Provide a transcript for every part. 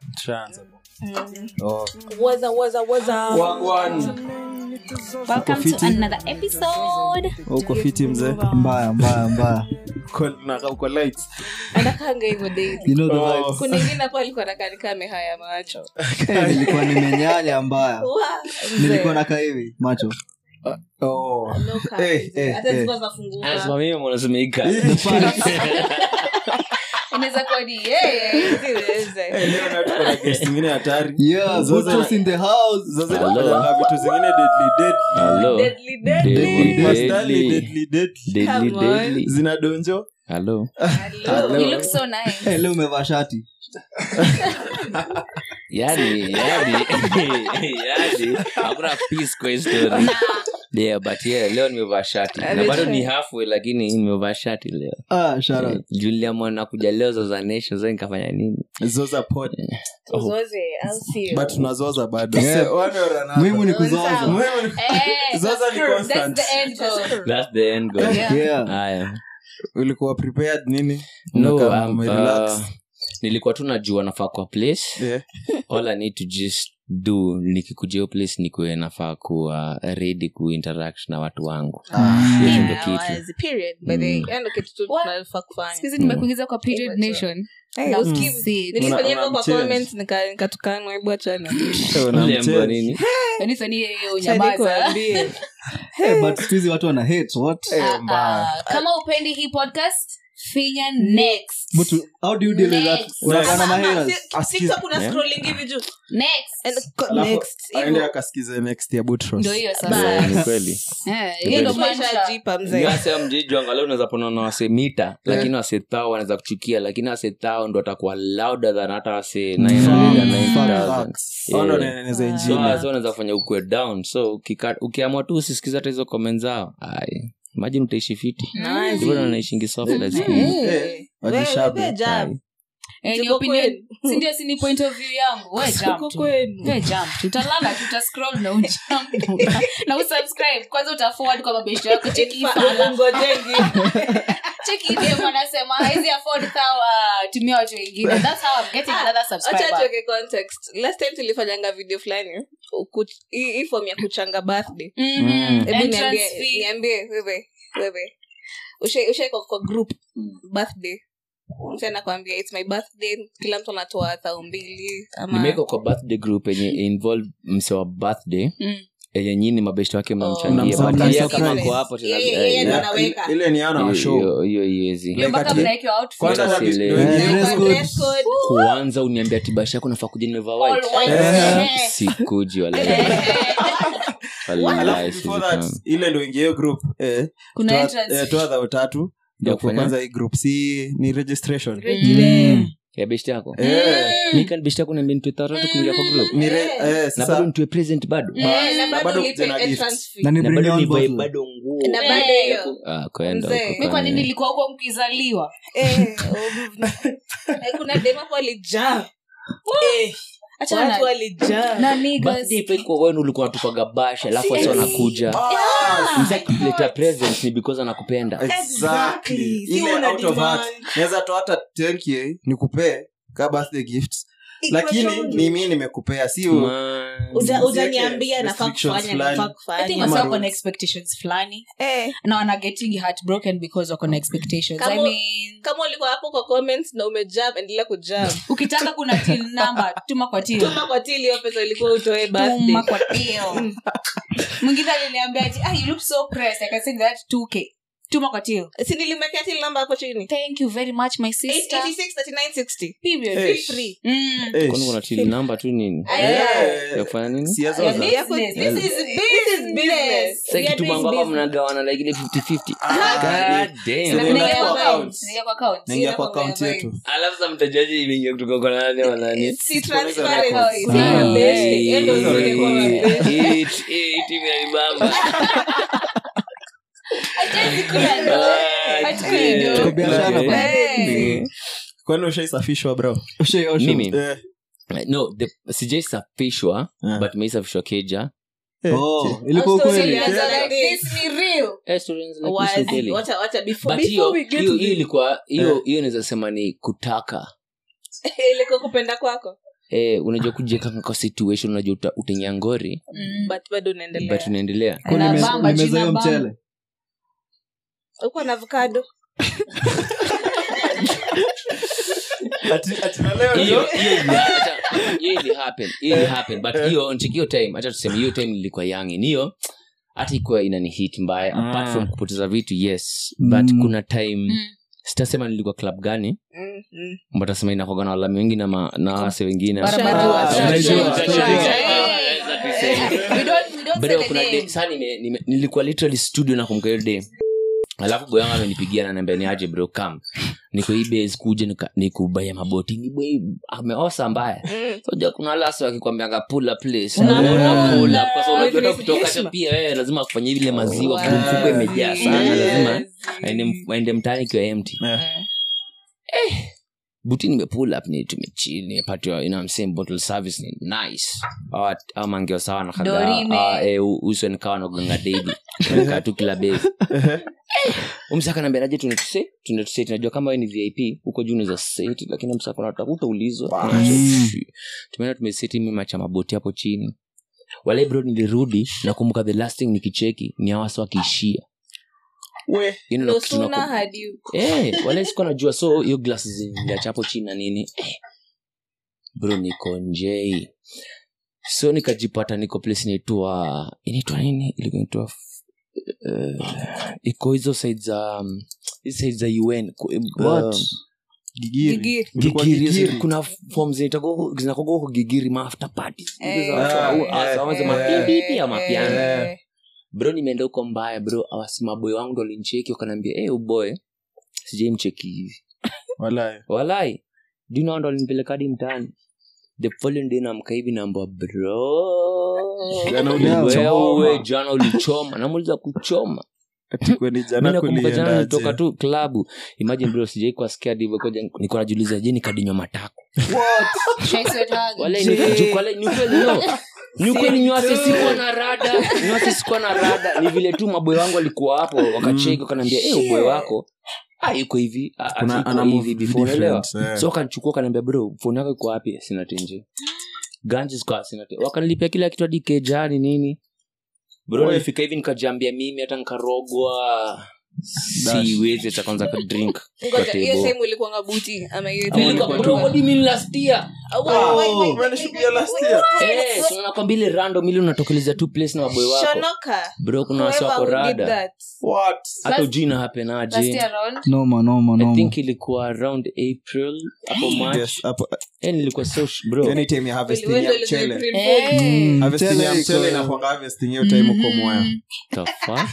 Tushaanza. Oh. waza waza waza Wagwan. welcome to another episode uko fiti mzee mbaya mbaya mbaya Uko- na- uko light. anakanga hivyo daily you know the Oh. vibes. kuna ingine hapo alikuwa nakanika amehaya macho Eh, nilikuwa nimenyanya mbaya Wa, nilikuwa mzee. nakaa hivi macho Oh. Loka. Eh, eh, hata eh. zilikuwa zafunguka anasimamia mwanazimeika inaweza kuwa ni yeye Siweze. Eh, leo na tuko na guest ingine hatari yeah Zote- Boutros in the house zote Hello. zinafanyanga vitu zingine deadly, deadly. Halo. Deadly, deadly. Deadly. Mastali, deadly, deadly. Deadly, Come on. deadly. zina donjo Halo. Hello. you look so nice Eh, leo umevaa shati yani yani yani hakuna peace kwa hii story yeah but yeah leo nimevaa shati na bado ni halfway lakini nimevaa shati leo ah, shout out. Eh, julia mwana kuja leo za nation sasa nikafanya nini zoza pod Tuzoze, I'll see you. but tunazoza bado Yeah. Se- one or another. muhimu ni kuzoza Muhimu ni- Eh, Zoza that's ni true. constant. That's the end goal. that's the end goal Yeah. yeah haya ulikuwa prepared nini no Unakaa um, umerelax. uh, nilikuwa tu najua nafaa kwa place Yeah. all i need to just do nikikuja hiyo place nikuwe nafaa kuwa ready kuinteract na watu wangu hiyo Yeah, ndo kitu wazi, period. By the way, Mm. hiyo ndo kitu tu What? tunafaa kufanya. Siku hizi nimekuingiza kwa period Hivyo tu. nation Hey, That's usikivu. it. nilifanya Una- hivyo kwa unamchange. comments, nika- nikatukanwa hebu achana Eh, unamchange. Uliambiwa nini Yaani sasa ni yeye Acha unyamaza nikuambie. hey, but siku hizi watu wana hate what Eh, Ah, mbaya. ah, kama upendi hii podcast finya next but how do you deal with that Next. unakaa na Ama- maheras si- TikTok una Yeah. scrolling hivi juu. next And co- Alafu, next, hivyo. aende akasikize next ya Boutros. ndo hiyo Eh, sasa ni kweli Eh, hiyo ndo Maisha mantra ya jipa, mzee. Ngase mjiju angalau unaweza ponana wase mita lakini wase thao wanaweza kuchukia lakini wase thao ndo atakuwa louder than hata wase 990,000. Facts. Hao ndo Yeah. wanaeneza So, injili. so unaweza kufanya ukue down so ukika- ukiamua tu usisikiza hata hizo comment zao ai imagine utaishi fiti Nice. hivyo ndo naishingi soft as Eh, cool. eh. wajishabe. Wewe, wewe jam. Ai. Eh, ni Tuko opinion kwenu. si ndio si ni point of view yangu we jump Tuko tu. kwenu. We jump tu. utalala tu, utascroll na ujump na usubscribe kwanza utaforward kwa mabesho yako cheki hii fala. Ungojengi. cheki hii dem anasema haizi afford thou uh, tumia watu wengine that's how I'm getting another Acha subscriber tuweke context last time tulifanyanga video fulani uku- hii hii form ya kuchanga birthday Mhm. hebu Entrance niambie fee. niambie wewe wewe Ushai- ushai kwa, kwa group birthday mtu anakwambia its my birthday kila mtu anatoa thao mbili ama nimeweka kwa birthday group yenye involve mse wa birthday Mm. yenye nyini mabeshto wake mnamchangia Mnamsapoti. But yeye kama Surprise. ako hapo tena- Yeye- yeye ndo eh, anaweka. ile ni ana wa show hiyo- hiyo iwezi Hiyo mpaka Like mnaekewa outfit. kwanza Yes, hata ile. video Eh, yenyewe- dress code. Dress code. kwanza uniambia tibashi yako nafaa kuja nimevaa white All white. Eh. sikuji wala Wallahi, alafu before that siwezi ile ndo ingia hiyo group eh, kuna toa- entrance eh, fee. toa dhao tatu ndio kwa kufanya? kwanza hii group si ni registration Mm. ya beshti yako Eh, nikan beshti yako niambia nitue tatu kuingia kwa group ni re- eh, na sasa bado nitue present bado Eh, na na bado bado ulipe tena entrance gifts. fee. na ni na bring bado your own nivae bottle. bado nguo na bado hiyo Ah, kwenda Mzee. huko mi kwa nini kwani. nilikuwa huko mkizaliwa Eh, oh, eh, kuna dem hapo walijaa Eh, Achana watu na- walijaa na niggas. birthday pia kwa wenu ulikuwa natupaga bash alafu wasi wanakuja Ah, msakuleta present ni because anakupenda exactly Exactly. Si ile una out of heart demand. naweza toa hata 10k nikupee ka birthday gifts lakini Equation. ni mi nimekupea si u- Man. Uja- Usiweke ujaniambia nafaa restrictions kufanya fulani. nafaa I think kufanya Ama wasa wako na rules. expectations fulani Eh, na wana getting heartbroken because wako na expectations Kama- I mean, kama ulikuwa hapo kwa comments na umejam endelea kujam ukitaka kuna till number tuma kwa till tuma kwa tili hiyo pesa ulikuwa utoe birthday tuma kwa till mwingine aliniambia ati ah, you look so pressed i can send that 2k tuma kwa till si nilimekea till namba hapo chini thank you very much my sister 86 39 60 period Eh. Feel free. mm. Eh, kwani kuna till number tu nini Eh, ya kufanya nini si ya Yeah, zoza. this- yako- business. this is business. Sasa We are kitu doing mambo hapa business. mnagawana like ile 50-50 Ah, God damn. Sasa Naingia Naingia kwa kwa account. account. Naingia kwa account. naingia kwa Sina akaunti mambo ya yetu alafu sa mtajaji imeingia kutoka kwa nani wa nani Si Tunaanza transparent. records. Si mabeshte. Hiyo ndio Hizo uzuri kwa records. mabeshte. Hii- hii timu ya Ibamba. Hatuwezi kula ndo. Ah, Hatuwezi ndo. Tuko biashara okay. bwana. Eh. kwani ushaisafishwa bro Oshe, oshe. Mimi? Eh, no the- sijaisafishwa Ah. but meisafishwa keja eh, Oh, ilikuwa Story ukweli ilianza Yeah. like this. This ni real. Eh, stories like this Wazi. ukweli. Wacha- wacha, before- But before hiyo we get hiyo to hiyo this. ilikuwa hiyo Eh. hiyo naweza sema ni kutaka ilikuwa kupenda kwako eh, unajua kujieka kwa situation unajua uta- utaingia ngori Mm. but bado unaendelea but unaendelea Kwa Na nime- bamba, nimeza jina hiyo bamba. mchele uko na avocado Ati- ati na leo hiyo ndio- hiyo ili- acha- hiyo ili happen hiyo ili happen but hiyo nchiki hiyo time acha tuseme hiyo time nilikuwa young hiyo hata ikuwa inani hit mbaya apart Mm. from kupoteza vitu yes but Mm. kuna time Mm. sitasema nilikuwa club gani Mm, mm. mbatasema inakoga na walami wengi na, ma, na wase wengine Barabara. Ah, Sure, unajua, sure, unajua. sure, sure. Hey. We don't- we don't Bado say the kuna name. day- saa nime- nime- nilikuwa literally studio na kumka hiyo day alafu boyangu amenipigia naniambia ni aje bro kam niko hii base kuja nika- nikubaya maboti ni boy ameosa mbaya Mm. soja kuna lasi wakikwambianga pula place Una Una pull. pull up, kwa sababu unajua hata With kutoka heshima. hata pia wewe lazima kufanya vile maziwa Wow. mfuko imejaa sana lazima Yes. aende m- aende mtaani ikiwa empty Eh. buti nimepull up ni tumechill nimepatiwa you know what I'm saying bottle service ni nice Hawa- hawa mangeo sawa na kaga Dorime. ah, eh, u- uso nikawa naganga daily kaa tu kila base umsaka nambia tuende tuse tuende tuse tunajua kama wewe ni vip huko juu unaweza seti lakini msaka unataka utaulizwa tumeenda tumeseti mimi macha maboti hapo chini wale bro nilirudi nakumbuka the last thing nikicheki ni awasa wakiishia We. You know, No kitu naku- sooner had you- Eh, wale sikuwa najua so hiyo glas ziliacha hapo chini na nini eh, bro niko njei so nikajipata niko place inaitwa inaitwa nini ilikuwa inaitwa uh, iko hizo side za um, hizo side za un ku- What? um, Gigiri. Gigiri. Ulikuwa gigiri gigiri. kuna form zinakoga huko gigiri maafter party Eh, Ah, eh, mapipi eh, ama piano Eh, bro nimeenda huko mbaya bro awasimaboy wangu ndo lincheki wakanaambia hey, uboy sijai mcheki hivi Walai. walai duna ndo alinipeleka hadi mtaani the following day namka hivi namba bro Jana ulichoma. wewe jana ulichoma namuliza kuchoma Ati kwani mi jana nakumbuka jana kuliendaje? nilitoka tu klabu imagine bro sijai kuwa scared hivyo koja niko najiuliza je nikadinywa matako Shai sweater. wale ni ju- wale ni kweli no ni ukweli nywase sikuwa na rada nywase sikuwa na rada ni vile tu maboy wangu walikuwa hapo wakacheki wakanaambia eh uboy wako ah yuko hivi ah, Kuna- ati ana iko move hivi before unaelewa different, eh. so wakanichukua kanaambia bro phone yako iko wapi sina tenje ganji ziko sina tenje wakanilipia kila kitu hadi kejani nini bro Oi. nilifika hivi nikajambia mimi hata nikarogwa Dash. siwezi hata kwanza ka drink kwa ngoja, hiyo table time ulikuanga buti ama hiyo Ama time ulikuwa ulikuwa Bro, tu- what do you mean last year Oh, wait, wait, wait, wait, umenishuhudia wait, last wait, year. wait. Eh, so nakwambia ile random ile unatokeleza tu place na maboy wako Shonoka. bro kuna wasi Whoever wako who did rada that. What? hata Last- ujui na Last hapenaje year around. noma noma i noma think ilikuwa around april hapo march Yes, hapo- eh, nilikuwa so sh- bro any time ya harvesting Wewe ya ndio ulikuwa mchele. April Eh. Fool. Mm, Harvesting ya mchele mchele iko- inakuanga harvesting hiyo time uko Mwea. the fuck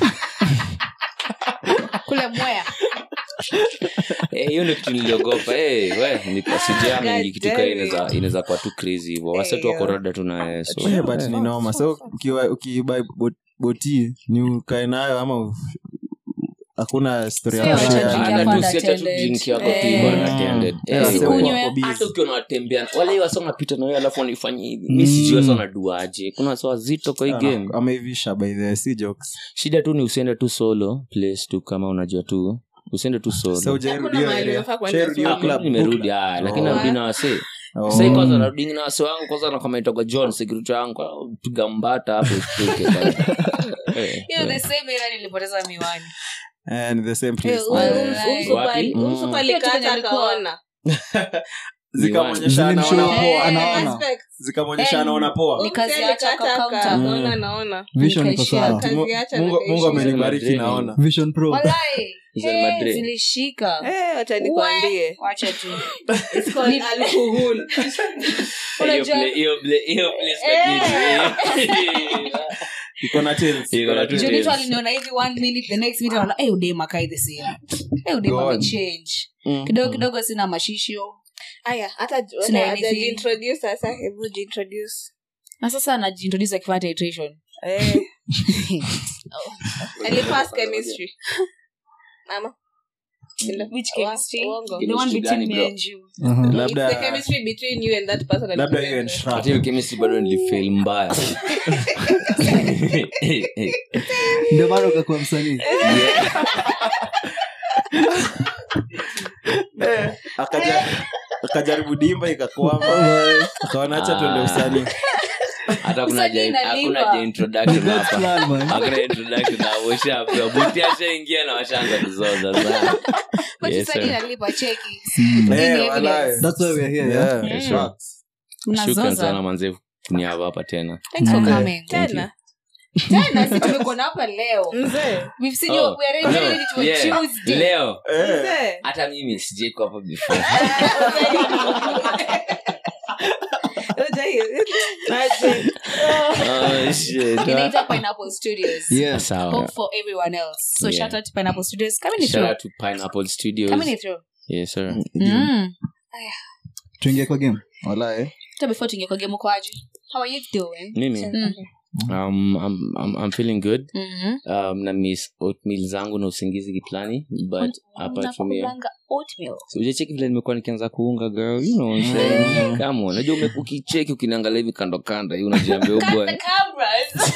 kule mwea Eh, hiyo ndio kitu niliogopa Eh, we niko- sijaa mingi kitu kaa damn inaweza inaweza kuwa tu crazy hivyo wasetu wako rada tu naye so Eh, but ni noma so ukiwa- ukibuy bot- boti ni ukae nayo ama u- hakuna story ya Sio, kushare. wacha drink Hata yako tu si hata tu unattended. drink yako tu Eh. hivyo unattended. Eh, Yeah, hivyo. so Usikunywe. wako busy. hata ukiwa unawatembea wale hiyo wasa unapita na wewe alafu wanifanya hivi mi sijui wasa wanaduaje kuna wasa wazito kwa hii game Ah, ameivisha by the way, si jokes shida tu ni usiende tu solo place tu kama unajua tu usiende tu solo so hujairudi Hakuna hiyo mahali area. unafaa kwenda Hujairudi hiyo solo. club. nimerudi ah, lakini Oh. narudi na wase Oh. sai kwanza narudi na wase wangu kwanza nakametoka john security wangu ah, piga mbata hapo ushtuke kwanza. Eh, hiyo eh. the same era nilipoteza miwani Eh, ni the same Eh, place. um- Walai. um- umsupa- Wapi? umsupa Mm. alikata akaona. zikamwonyesha anaona Zilimshow. poa anaona. Respect. zikamwonyesha Eh, anaona poa Ni kazi Umse yake alikata akacounter. aka- Mm. akaona anaona. vision iko Nikaishia sawa Kazi Mungu- yacha Mungu nakaishi. Mungu amenibariki Madrid. naona vision pro Walai. Hizo ni Eh, Madrid. zilishika Eh, wacha nikwambie. wacha tu It's called alcohol. Hiyo play- hiyo play- hiyo place lakini- iko na tails, Iko iko na na tails. tails. Juu mtu aliniona hivi one minute the next minute anaona eh udema kai the same eh udema God. amechange Mm. kidogo kidogo sina mashisho Aya, hata Sina hata anything. hajajiintroduce sasa, hebu jiintroduce. na sasa anajiintroduce akifanya titration Eh. Alipass chemistry. Mama. which Wa- chemistry uongo. the one Chemistry between gani, me bro? and you Aha. It's the labda chemistry between you and that person labda alikuwa hiyo and there. Shrek. Hata hiyo chemistry bado nilifail mbaya ndio maana ukakuwa msanii Eh, akaja akajaribu dimba ikakwama akaona hacha tuende Ah. usani hata kuna Usanii ja- inalipa. hakuna ja introduction God's hapa plan, man. hakuna introduction hapo ushapewa buti ashaingia na washaanza kuzoza sana But Yes, usanii sir. inalipa cheki Eh, evidence. walahi. That's why we're here, yeah? Yeah, Mm. facts. shukran sana unazoza manze kuniava hapa tena thanks for Mm. coming tena tena si tumekuona hapa leo mzee we've seen Oh, you we are ready no, to yeah. Tuesday leo Eh. mzee hata mimi sijaiko hapa before oh, shit. inaitwa pineapple studios Yeah. sawa hope for everyone else so Yeah. shout out to pineapple studios coming in shout through out to pineapple studios coming in through yes sir mm tuingie kwa game Walahi. hata before tuingie kwa game uko aje how are you doing mimi Mm. um, I'm, I'm, I'm feeling good Mhm. um, na miss oatmeal zangu na usingizi kiplani but apart from hiyo Unakulanga oatmeal So, ujacheki vile nimekuwa nikianza kuunga girl you know what I'm saying? Come on. unajua ume- ukicheki ukiniangalia hivi kando kando hivi unajiambia oh Cut boy the cameras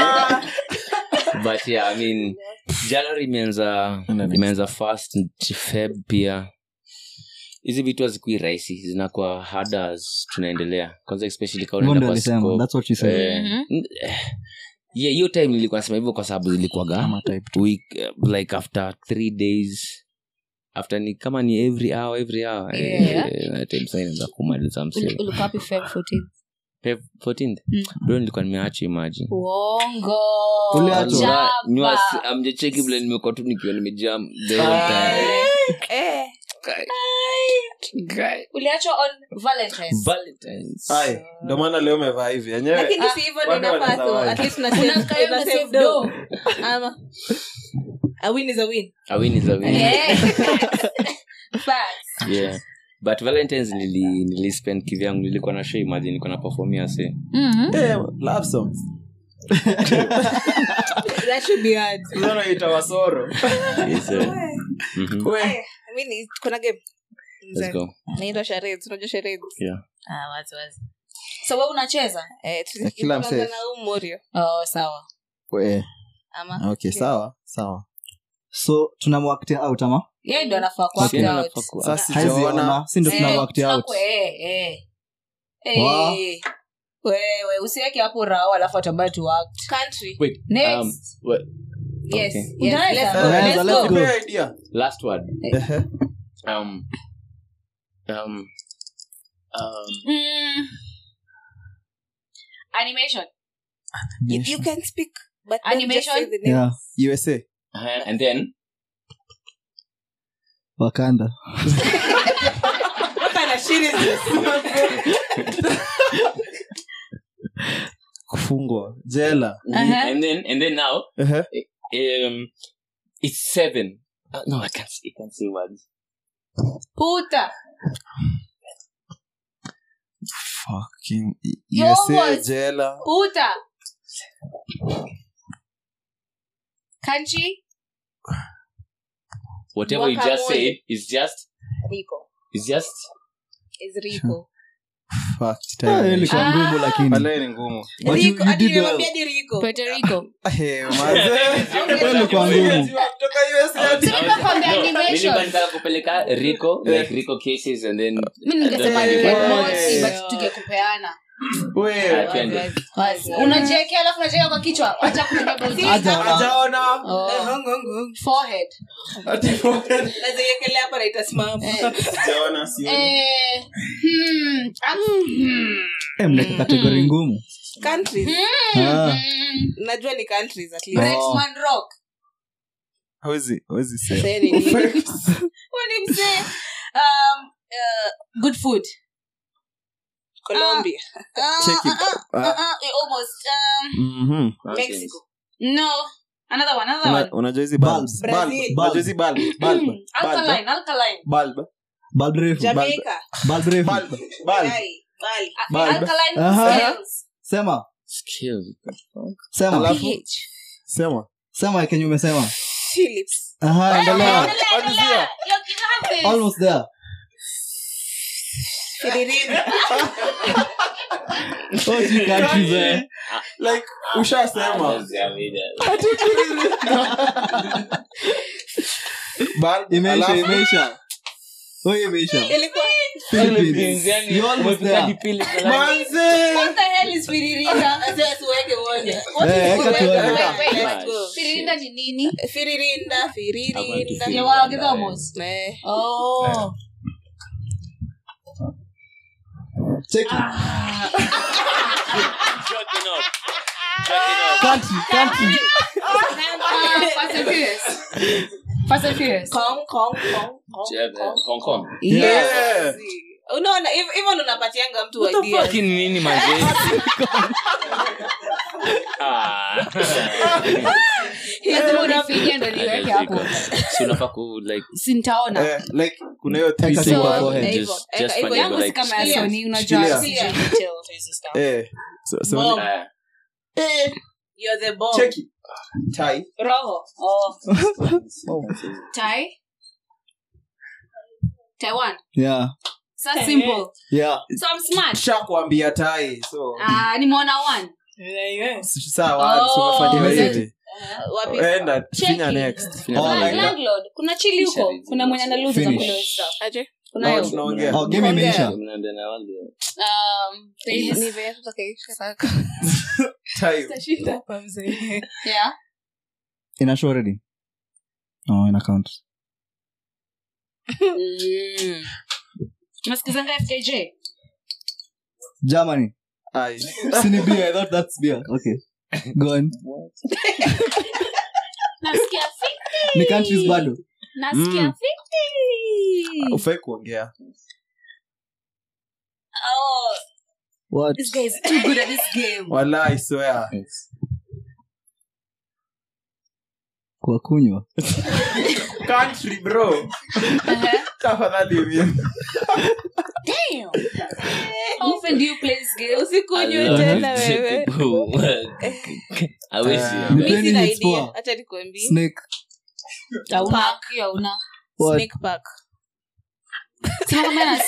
but yeah i mean january imeanza imeanza fast feb pia hizi vitu hazikui rahisi zinakuwa harder as tunaendelea kwanza especially kama unaenda Mondo kwa alisema scope. that's what she said Eh, Mhm. n- eh, yeah hiyo time nilikuwa nasema hivyo kwa sababu zilikuwaga Kama type week uh, like after three days after ni kama ni every hour every hour Yeah. eh, that time sasa inaanza kumaliza msee Uli- ulikuwa wapi Feb 14? Feb 14th Mm. bro nilikuwa nimeacha imagine uongo Uliachwa? Jaba. Niwas- amjacheki vile nimekuwa tu nikiwa nimejam the whole time. eh Guy. Guy. uliachwa on valentines Valentine's. Ai, ndio maana leo umevaa hivi yenyewe lakini si hivyo ndio Watu inafaa wanaweza tu waje. at least una Una save- kaya una una save save dough. dough. ama a win is a win A win is a win. Eh. Facts. Yeah. but valentines nili, nili spend kivyangu nilikuwa na show imagine nilikuwa na performia se Mhm. Eh, love songs that should be hard Unaona ita wasoro yes, sir. Mhm. We. Aya, mi ni- kuna game Let's go. naitwa charades unajua charades Ah, wazi, wazi. so we unacheza eh tu- Ya kila tunaanza msee. na huu morio oh, sawa We. ama okay sawa sawa so tunamwaktia out ama yeye ndo anafaa ku Okay. act Nafaa out. ku- sasa Haizi sijaona ona, si ndo Eh, tunamwaktia out tunaku- eh, eh. Eh, Wow. wewe usiweke hapo rao alafu atambaye tu act country Wait, Next. um, what- yes Okay. yes Unaweza? let's go Unaweza, let's let's go go. Nipe idea. last word Ehe. um, um, um, Mm. animation you, you can speak but don't just Animation? say the name yeah usa uh, and then wakanda what kind of shit is this kufungwa jela Uh-huh. and then and then now Ehe. um, it's seven uh, no i can't i can't say words puta Fucking You usa almost- jela puta country whatever you just Guacamole. said is just rico is just is rico Fuck, Ah, time. ilikuwa ngumu lakini Walahi ni ngumu But you- rico you hadi did well. nimemwambia ni rico puerto rico Eh, mazee. ilikuwa ngumu Kutoka USA hadi- Tunakwambia No, animation. nilikuwa nataka kupeleka rico like rico cases and then mi ningesema Eh, ni eh, mosi eh. but tungekupeana We. Ah, twende. Wazi. unajiekea alafu unajieka kwa kichwa wacha kutumia body. Aja ona. Hajaona. Oh. Ngong, ngong, ngong. forehead Ati- Naweza iekelea hapa na itasimama Hajaona, sioni. eh hmm. ah, hmm. Eh, mleka kategori ngumu countries Ah. Hmm. najua ni countries at Oh. least Bretman rock Hawezi- hawezi sema. Say ni nini? What did he say? Um, uh, good food. colombia Uh, Check it. uh, uh, uh, uh, eh, almost. Um, Mhm. mexico no. Another one. Another Una- one. unajua hizi Bulb. bulbs? Brazil. Bulb. Unajua hizi bulb? Bulb. Hmm. Bulb. Alkaline. Alkaline. Bulb. Bulb refu jamaica Bulb refu Bulb. Bulb. Yai, Bali. Uh, Bulb. Alkaline Aha. scales. sema Skills. sema Alafu- ph Sema. sema kenye umesema philips aha endelea Endelea, endelea. Yo, you have this. almost there Fidirini. oh you countries eh Like, ushasema Bulb, imeisha alafu- imeisha Wewe imeisha. ilikuwa Philippines. You almost there. What the hell is Firirinda? siweke moja Eh, eka tuone. Let's Wait, go. wait. Firirinda ni nini? firirinda firirinda Ya wa Githomos. Eh, Oh. Check it. Joking off. Joking off. Country, country. Ah, Fast and Furious. Fast and Furious. Kong, Kong, Kong, Kong, Yeah, Kong. Hong Kong. Yes. unaona hiv- hivyo ndo unapatianga mtu What the ideas. fuck ni nini manze? Ah. Lazima unifikie ndo niweke hapo. Si unafaa ku like Si nitaona. Eh, like kuna hiyo three Eka syllable. tu So- kwa forehead. Hivyo, just eka just hivyo. fanya Yangu si like kama ya Shikilia. Sony, unajua Shikilia. sijui Yeah. details hizi stuff. Eh, so- so Bomb. ni- Ah. You're the bomb. check it. Tai. Roho. Oh. Tai? Taiwan. Yeah, So simple. yeah. So I'm smart. shakwambia tai so Ah, nimeona one. sawa Oh. so umefanya Yes. hivi Wapi? enda Check finya it. next finya Oh, next. like that. Landlord. kuna chili huko kuna mwenye analuza za Finish. kule stuff. Aje? Kunayo. Oh, tunaongea Oh, game imeisha. Mnaambia na wale. Um, there is- Ni vile tutakaisha haraka. Tai. Tutashinda hapa mzee. yeah. Ina show already? Oh, ina count. Mm. Nasikizanga FKJ. Germany. Ai. Sini beer. I thought that's beer. Okay. Go on. Nasikia fiti. Ni countries bado. Nasikia Mm. fiti. ufai kuongea Oh, What? this guy is too good at this game. wala i swear Kwa kunywa. country bro Uh-huh. tafadhali mimi Damn. How often do you play this game? usikunywe I tena love wewe people. Hawezi. Ni mi twenty sina minutes idea poa. hacha nikuambie Snake. Hauna. Hiyo hauna. What? snake park Sema kama nas-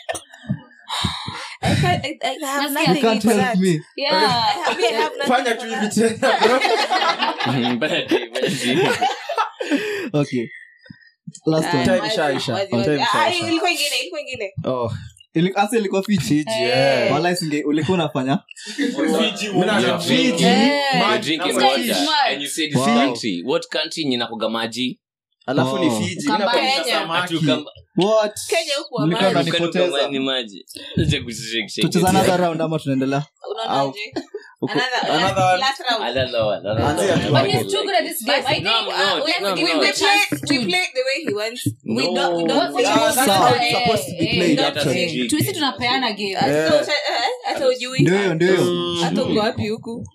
I can't- I- I have Nasikia You nothing can't for help that. me. Yeah. I mean, I have nothing fanya for tu that. hivi tena bro Bad day, bad day. Okay. Last Ah, one. Time wazi, ishaisha. wazi, Time wazi. Ah, ishaisha. ilikuwa ingine ilikuwa ingine oh Ili- asa ilikuwa fiji Fiji, Eh. eh. Wala singe ulikuwa unafanya Mimi na- You're Fiji, drinking- Eh. you're maji drinking na water fish. and you said Wow. country. What country nyinakoga maji? alafu ni Oh. fiji Kamba Mimi Kenya. samaki. Atu kama- what kenya huku wa Mlikuwa maji. mnanipoteza. Ukanuka ni maji. Acha kushake, shake tucheza it. another round ama tunaendelea Unaonaje? Uko- Another- another last- one. last round. Another one, another Anzia one. tu. But Okay. he's too good at this game. I think No, I'm uh, not. we have No, to I'm give him not. the We chance play- we to- play the way he wants. We No. don't- we don't- What- we what- don't- what- Sawa, what- it's supposed to be eh, played, eh, actually. eh, tuisi tunapeana game Ah, Yeah. so usha- eh, hata ujui. ndio hiyo ndio hiyo Mm. hata uko wapi huku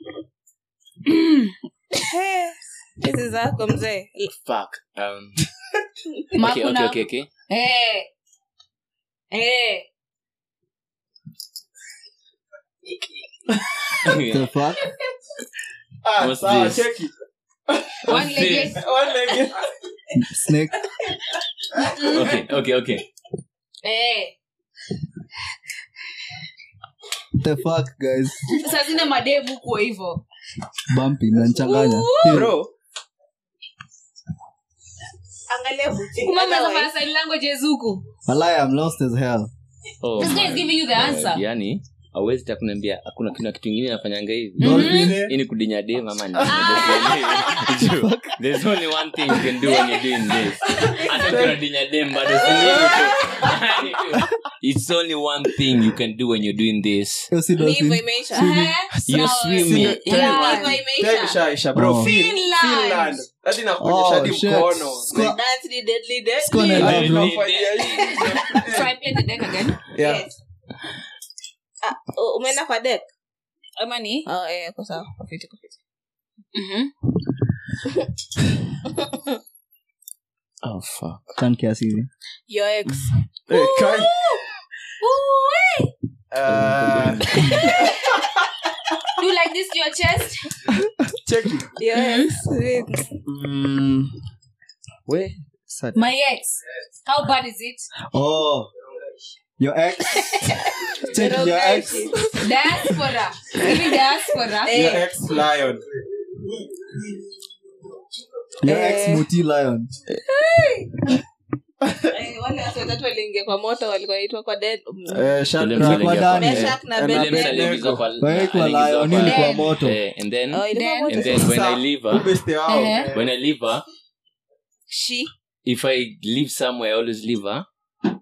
Eh, hizi zako mzee Fuck. Um, Ma okay, kuna- okay, okay, okay. Eh. Eh. the fuck Ah, What's sawa, this? check it. One What's legged. this? One leg. snake Okay, okay, okay. Eh. the fuck guys saa zine mademu kuwa hivo bumpy mnanichanganya Bro, angalia buti. kumamnafanya Otherwise- sign languages huku Malaya, I'm lost as hell Oh this guy is my giving you the God. answer yani awezi ta kuniambia hakuna kuna kitu ingine nafanyanga hivi Dolphin. hii ni kudinya dem ama ni- Juu, there's only one thing you can do when you're doing this hata ukiwa unadinya dem bado si nini tu. Yani tu. it's only one thing you can do when you're doing this Hiyo si Ni hivyo dolphin. imeisha. Eh, You're sawa. swimming. Ni hivyo Yeah. imeisha. time ishaisha, bro. Oh. Fin- Finland. Finland. Hadi nakuonyesha Oh, hadi shit. mkono. Squa- That's the deadly, deadly. Squad and Hadi love, bro. nafanyia hivi. So I play the deck again. Yeah. Yes. Ah, u- umeenda kwa deck Ama ni? oh, eh, kwa sawa. Kwa fiti, kwa fiti. Mhm. oh fuck Tan kiasi hivi. Your ex. Eh, Kai. Ooh, Uh, Do like this to your chest. check it. Your ex. Wait. Mm, we, sad. My ex. How bad is it? Oh. Your ex. Check your ex. Diaspora. Even diaspora. Your ex lion. Your Eh. ex muti lion. Eh, wale watu watatu waliingia kwa moto walikuwa waitwa kwa dead Eh, Shadrach, Ule mtu aliingia ndani. kwa- Meshach na Eh, Ule Abednego. mtu aliingizwa kwa- waekwa aliingizwa layo kwa- nini kwa Then- moto Eh, and then Oh, ilikuwa Then- moto and then when Sasa, I leave her, ubeste wao. Eh. Eh. when I leave her, She. if I leave somewhere, I always leave her.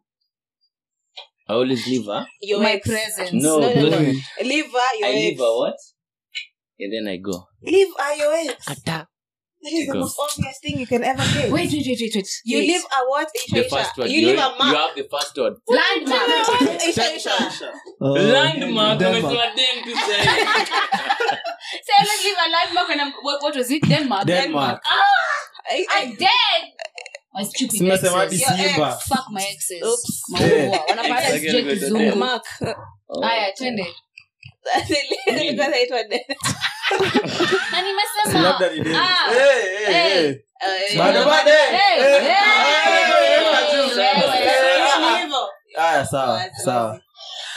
I always leave her. Your my ex. presence No, No, no, no. don't- Leave her your I leave ex. her what? And then I go. Leave her your ex. Kata. That is the Go. most obvious thing you can ever get. wait wait wait wait wait You Wait. leave a what? Isha, The Isha. first one. You You, leave a you mark. have the first one. landmark Isha, Isha. Oh, Landmark. Denmark. umesema den to say. so let's leave a landmark and I'm, what, what was it Denmark Denmark. I, I I, dead my stupid Simesema hadi exes. Your Simba. fuck my exes Oops. maua wanapata Exactly. sijui kizungu mark. haya twende Ilikuwa inaitwa dead. na Si nimesema labda ni Dennis. Ah. Eh, eh, Eh. eh. Eh, Bado, bado, eh. Hey, Eh. hey, Ah, hey, eh, wewe. Ni hivyo. Haya, sawa Wazi, sawa wazi.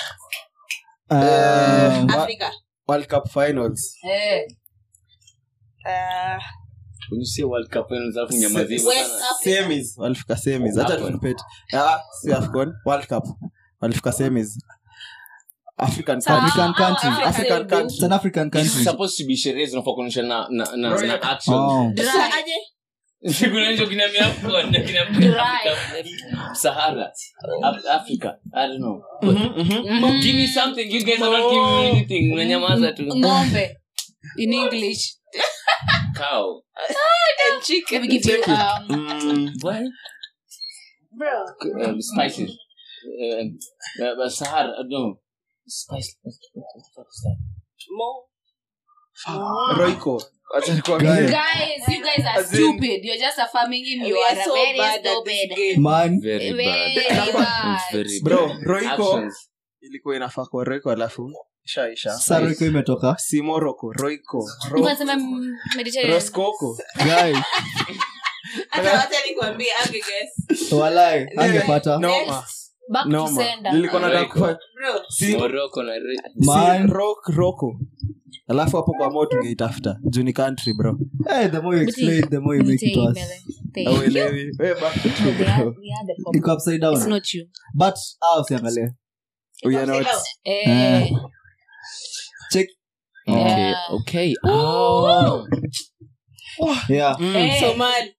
Um, Wa- Africa. world cup finals Eh, Uh, When you say World Cup finals, alafu nyamaziwe West sana. Africa. semis walifika semis hata Afcon. tukipeti Ah, si afcon world cup walifika semis african Sawa. country African country. Africa african still do. It's an African It's country. supposed to be sherehe zinafaa kuonyesha na na na, na action. Oh. Sasa aje? Kuna hicho kina Afcon, na kina Africa, Sahara, Af- Africa. I don't know. mhm. Give me something. You guys are not giving me anything. Unanyamaza tu. ng'ombe in english Cow. And chicken. let me give you um Mm, What? Bro. Um, spices. Um, uh, but Sahara. I don't know. Spice. What the fuck is that? Mo. roiko Acha nikwambie. guys you guys are As in- stupid you're just affirming him you We are are so very bad at this stupid game. Man, Very Very bad. bad. It's very bro bad. roiko Actions. ilikuwa inafaa kwa roiko alafu ishaisha sasa Royco imetoka si moroko roiko Unasema, mm, Mediterranean. roskoko Guys, Hata wacha nikwambie, angeguess. walai angepata noma Next. Back to noma sender. nilikuwa nataka Royco. kufa Bro. si Morocco na Re- Man. si rock roko alafu hapo kwa mo tungeitafuta juu ni country bro hey, the more you explain the more you make it worse Thank you. auelewi We back to No, they are- bro. we are the problem. iko upside It's down not you. but ah usiangalie We are not- Eh, check Okay, Yeah. okay. Oh. yeah Mm. eh, Somali.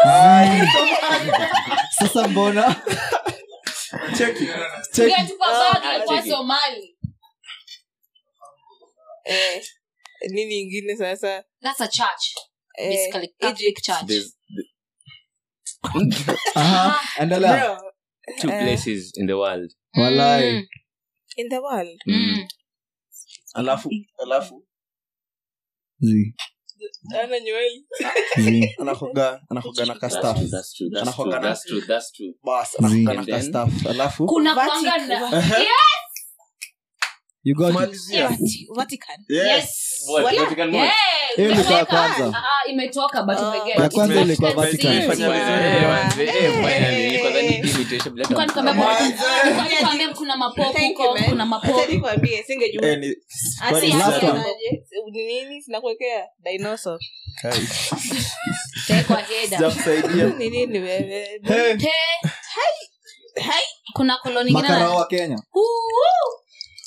sasa mbona Check it. check ungetupa bag Ah, ilikuwa check it. Somali. Eh, nini ingine sasa That's a church. Eh, Basically, Catholic Egypt. church. There's aha endelea Bro, two Eh. places in the world. walai Mm, in the world mm. alafu alafu zi ana nywele zi anakoga anakoga na That's kastaf true. That's true. That's Anakuanga true. na- That's true. That's true. bas Zi. anakoga na And then- kastaf alafu kuna Vatican. kwanga na Va- you got it Malizia. Vati- Vatican yes What? Wala. Vatican Yeah, Mall? Hiyo ilikuwa ya imeweka- kwanza. Ah, ah, imetoka but Oh. umeget. Ya kwanza It's ilikuwa Vatican Vatican. City. Fanya vizuri. Eh, manze, eh, finally. Nilikuwa dhani Eh. hii imitation bila Kwani hata- kwamba- Manze. kwani kwambia kuna mapopo Thank you, huko, man. kuna Acha mapopo nikwambie singejua Eh, ni- Ati kwani ya- last sasa- one. aje, ni nini sinakuwekea dinosaur Kai. Tekwa header. Sijakusaidia. ni nini wewe Hey, Te- hai kuna koloni ingine makarao na- wa kenya Uhu.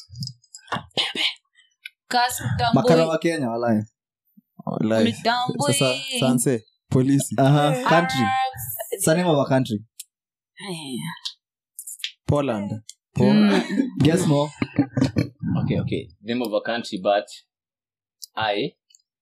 Kasi utambui. makarao wa kenya walai Wallahi. Utambui. sasa sanse polisi aha country Ah, It's the name of a country poland Mm. guess more Okay, okay. Name of a country, but I.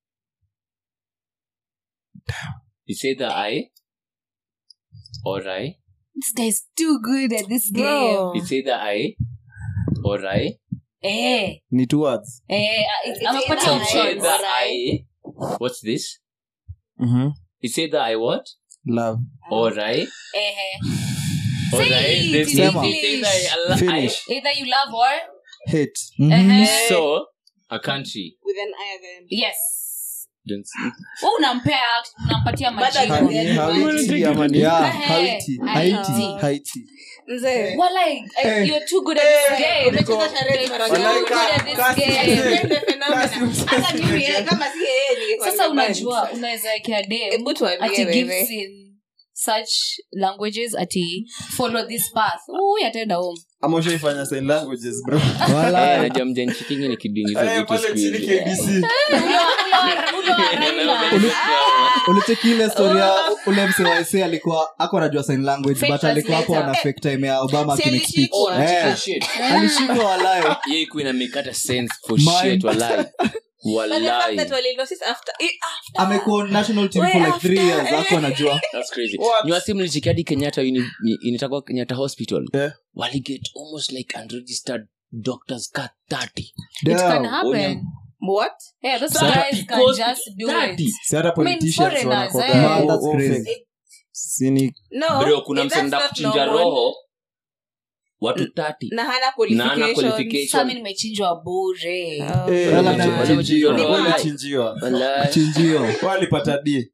It's either I or I. This guy's too good at this game. Bro. It's either I or I. Eh, ni two words eh, It's amepatia either It's I options. either or I. What's this? Mhm. It's either I what love or I Eh, or Say I. it There's in no- English. it's either I- I- finish either you love or hate Mhm. Eh. So a country. with an I again yes. Don't Wewe unampea unampatia Bado majibu. haja- Ha- Haiti ama ni- Yeah. Eh, Haiti. Haiti. Haiti. mzee Walai, eh, Eh. you're too good at this game. umecheza charades mara You're Walai, too ngapi? good ka- at this kasi game. mzee. Ndio phenomena. Kasi mzee. Hata mimi, eh, kama si yeye ningekuwa sasa nimeband. unajua unaweza wekea dem Hebu tuambie ati wewe. gifts in such languages ati follow this path Ui, ataenda home ama ushaifanya sign languages bro Eh, Wala. najua mjanchikingi nikidingiza Eh, vitu pale siku chini hizi. KBC Ule wa- ule wa Raila. ulicheki ile storia ule mse wa SA alikuwa ako anajua sign language Fake but alikuwa hapo translator. ana fake time ya obama Si akinikspeech alishikwa. Eh, Shit. alishikwa walayo Hiyo ikuwa inamekata sense for Mine. shit, walai. But the fact Walai. that walinotice after eh, after amekuwa national team for Way like three after, years ako anajua That's crazy. What? Ni wasi mlicheki hadi kenyatta uni- ni- inaitwa kenyatta hospital Yeah. waliget almost like unregistered doctors ka 30 It can Damn. happen. what Yeah, those Sasa guys can because just do 30. it. si hata politicians foreigners, wanakuwaga eh. wao- That's wao crazy. fake. sini no bro kuna that's msenda not kuchinja normal. roho watu 30 na hana na ana qualifications. qualification Sasa mimi nimechinjwa bure Oh. Eh, Wala wali- na wali- chinjio. wali- Walai. walichinjiwa. Walai. chinjio walipata d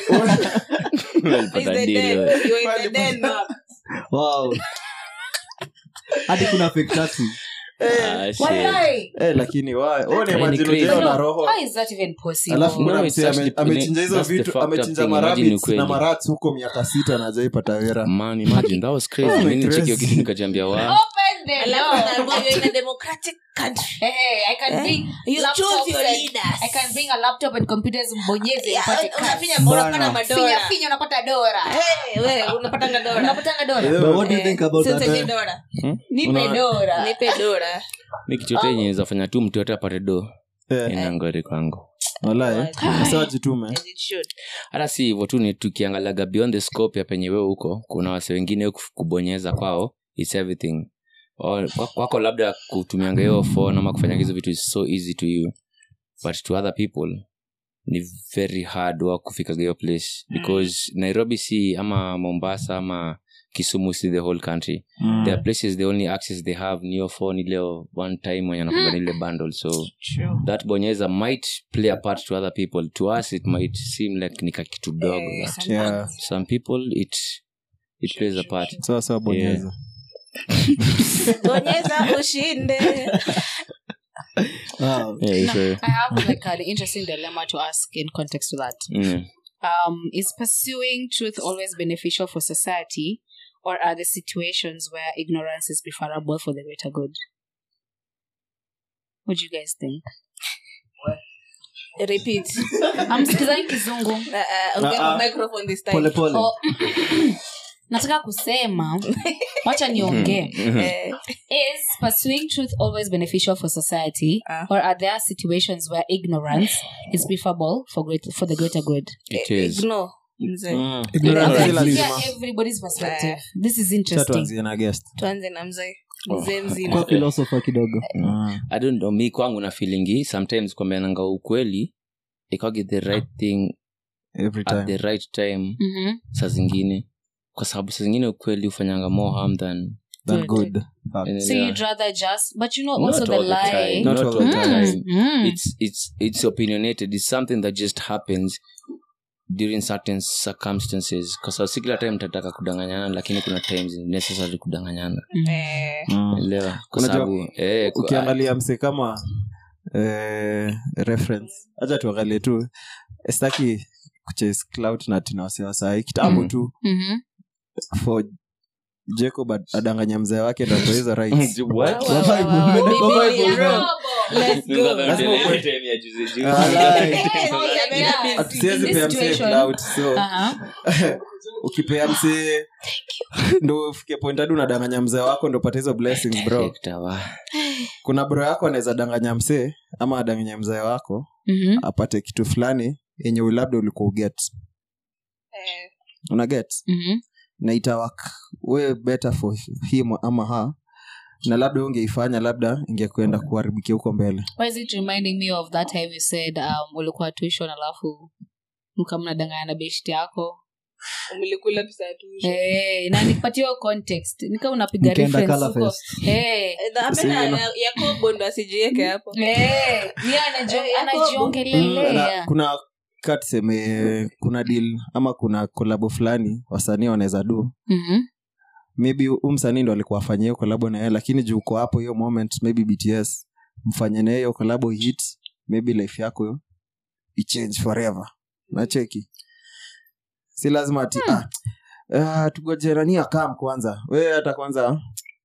Walipata Is the deal, den. wewe. You are in the den, ma'am. wow hadi kuna fake taxi Ah, shit. Walai. Eh, lakini wa- wewe ni Ni imagine crazy. ujao na No, roho how is that even possible? alafu No, kuna it's msee ame- actually- amechinja hizo that's the vitu fucked up amechinja thing. Imagine ni marabits ukweli. na marats huko miaka sita na ajaipata wera Man, imagine, that was crazy. Oh, Mimi nicheki hiyo crazy. kitu nikajambia wa Open the Alafu door. unaambiwa you're in a democratic country. Hey, I can Eh? bring You laptops choose your and- leaders. I can bring a laptop and computers mbonyeze Yeah, upate cash. unafinya mbona Bana. unapata Finya madora. finya unapata dora. Eh, we, unapatanga dora. Unapatanga dora. Yeah. but what do you think about Sasa that je dora. Nipe Una- dora. Nipe dora. mi kitu yote yenye inaweza fanya tu mtu yote apate do Eh, ina ngori kwangu walai Sasa wajitume As it should. hata si hivyo tu ni tukiangalaga beyond the scope ya penye wewe huko kuna wase wengine kuf- kubonyeza kwao its everything Or, kwa- kwako labda kutumianga hiyo phone ama kufanya hizo vitu is so easy to you but to other people ni very hard wa kufikaga hiyo place because nairobi si ama mombasa ama kisumu si the whole country Mm. there are places the only access they have ni hiyo phone ileo one time wenye anakuga ile bundle so that bonyeza might play a part to other people to us it might seem like ni kakitu dogo Eh, but Yeah. some people it it plays a part sawa sawa bonyeza bonyeza ushinde Wow. yeah, so, I have like an interesting dilemma to ask in context to that. mm. Um, is pursuing truth always beneficial for society, or are there situations where ignorance is preferable for the greater good? What do you guys think? repeat I'm sikizani kizungu. Uh, uh, ongea Ah, ah. kwa microphone this time pole pole Oh, nataka kusema wacha niongee Mhm. Eh, is pursuing truth always beneficial for society Ah. or are there situations where ignorance is preferable for great for the greater good it is ignore mzee Mm. Ignorance Si Let's is lazima. hear everybody's perspective Eh. this is Cha interesting tuanzie na guest tuanze na mzee Oh. mzee kwa mzima philosopher kidogo Mm. i don't know mi kwangu na feelingi sometimes kwambiananga ukweli ikwagi the right thing every at the time right time Mhm. saa zingine kwa sababu saa zingine ukweli hufanyanga more harm than Than Good. good so Yeah. you'd rather just but you know Not also the all the lie time. Not Not all all the the time. time. Mm. it's it's it's opinionated it's something that just happens during certain circumstances kwa sababu si kila time tataka kudanganyana lakini kuna times ni necessary kudanganyana Eh, Mm. elewa kwa Unajua, sababu eh, ku- ukiangalia mse kama eh, reference hacha tuangalie tu staki kuchase clout na tinawasiwasai kitambo Mm. tu Mhm. for jacob ad- adanganya mzee wake ndo ndo hizo rights What? Wow, wow, wow, wow. Bible, Bible, Bible, bro. Let's go. Lazima ukwe- Time ya juzi juzi. Alright. Eh, oh, yeah, Yeah. yeah. Hatusiwezi In this pea msee situation- clout so Uh-huh. ukipea msee ndo ufike point hadi unadanganya mzee wako ndo upate hizo blessings bro Hector, wa. kuna bro yako anaweza danganya msee ama adanganya mzee wako Mhm. apate kitu fulani yenye labda ulikuwa uget Eh, una get Mhm. na itawak we better for him ama ha na labda ungeifanya labda ingekwenda kuharibikia huko mbele why is it reminding me of that time you said um, ulikuwa tuition alafu mkamnadanganya na beshti yako mlikula pesa ya tuition. hey, na nipatie hiyo context nika unapiga Mkaenda reference Colour huko. Fest. hey. Eh, na- amena ya- yakobo ndo asijieke hapo Hey, yeye anajio- Eh, Yakobo. Mm, anajiongelelea na kuna ka tuseme kuna deal ama kuna kolabo fulani wasanii wanaweza du Mhm. maybe hu msanii ndo alikuwa afanyia hiyo kolabo na yeye lakini juu uko hapo hiyo moment maybe bts mfanye na hiyo kolabo hit maybe life yako ichange forever nacheki si lazima ati ah, uh, tugojerani akam kwanza we hata kwanza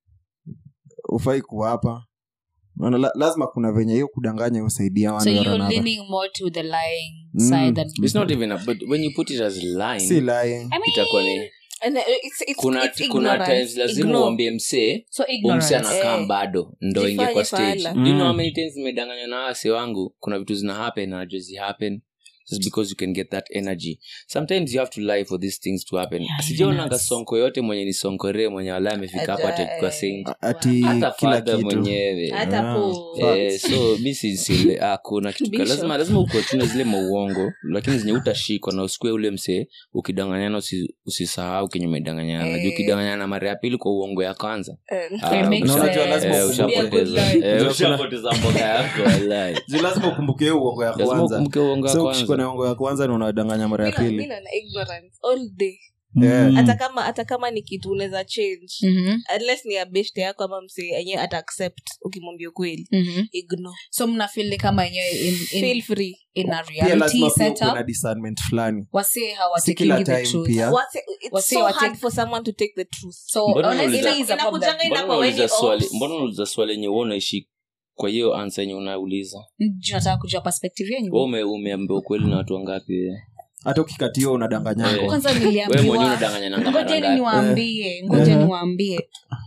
ufai kuwa hapa Maana la, lazima kuna venye hiyo kudanganya usaidia so one way or you're another. leaning more to the lying Mm. side than it's not even a, but when you put it as line si lying I mean, itakuwa ni And, uh, it's- it's- kuna it's kuna ignorance. times lazima Ignore. uambie msee so umse ignorance anakaa Eh. bado ndo Jifanye ingie kwa stage fala. do you know how Mm. many times nimedanganywa na wase wangu kuna vitu zina happen na haziwezi happen just because you can get that energy sometimes you have to lie for these things to happen Yeah, sijaonanga yes. sonko yote mwenye ni sonkore mwenye wala amefika hapo Aja, atakuwa eh. saint ati hata kila fadha kitu mwenyewe hata Ah. po Eh, so mi sisile kuna kitu ka- Bishop. lazima lazima ukuachuna zile mauongo lakini zenye utashikwa na usikue ule msee ukidanganyana usi, usisahau kenye umedanganyana Eh. juu ukidanganyana mara ya pili kwa uongo ya kwanza Eh, ah, It makes usha- Na unajua lazima eh, ukumbuke- ushapoteza Be a eh, good ushapoteza mboga yako wallahi. Juu lazima ukumbuke hiyo uongo ya lazima kwanza ukumbuke uongo ya so ukishikwa na kwanza uongo ya kwanza na unadanganya mara ya mi na- mi pili naona ignorance all day Yeah. Mm. hata kama hata kama ni kitu unaweza change Mhm, unless ni ya beshte yako ama msee enyewe ata accept ukimwambia ukweli mhm. ignore so mnafil ni kama yenyewe in, feel in, free in a pia reality lazima pia setup kuna discernment fulani wasee si kila hawatakingi the time truth pia What's it's Wasi so wate- hard for someone to take the truth so Mbona honestly unauliza- is a problem Inakujanga ina- mbona kwa unauliza wenye swali ops. mbona unauliza swali yenye wewe unaishi kwa hiyo ansa yenye unauliza Juu nataka kujua perspective wewe yenyu ume- umeambia ukweli na watu wangapi wewe? hata ukikatiwa unadanganyanga Eh. kwanza wewe mwenyewe niliambiwa unadanganya na mara ngojeni ngapi? niwaambie ngoja Eh. niwaambie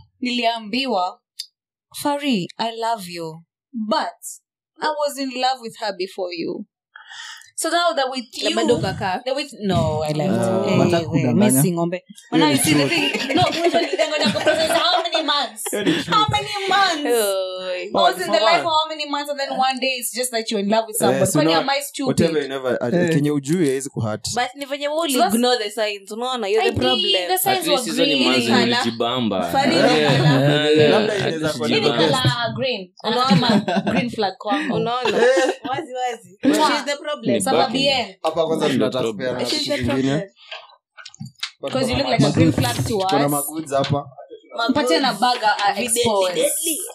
niliambiwa fari i love you but i was in love with her before you so now that with Na you bado kakaa that with no i left Ah. Eh, Wataka we, kudanganya? missing ng'ombe When I see the thing no ngoja nidanganya kwa process how many months how many months I was in the life for how many months and then one day it's just that you're in love with somebody. Eh, so Kwani now- am I whatever stupid? you never uh, Eh. kenye ujui haizi kuhat but ni venye wewe So that's- ignore the signs unaona you're I the did. problem The signs At least were hizo ni green. manzi Colour. ulijibamba. Faridi Yeah. colour. Yeah. Labda At inaweza least kuwa Hii ni ulijibamba. colour green. Unaona? Anasema green flag kwangu. unaona Eh. wazi wazi Mwah. she's the problem Ni Sababu Bucking. bien. hapa kwanza Ndio tunataka problem. kupeana she's kitu the kingine problem Because you look like a green flag to kuna us. magoods hapa Mpatie na burger are Deadly, exposed.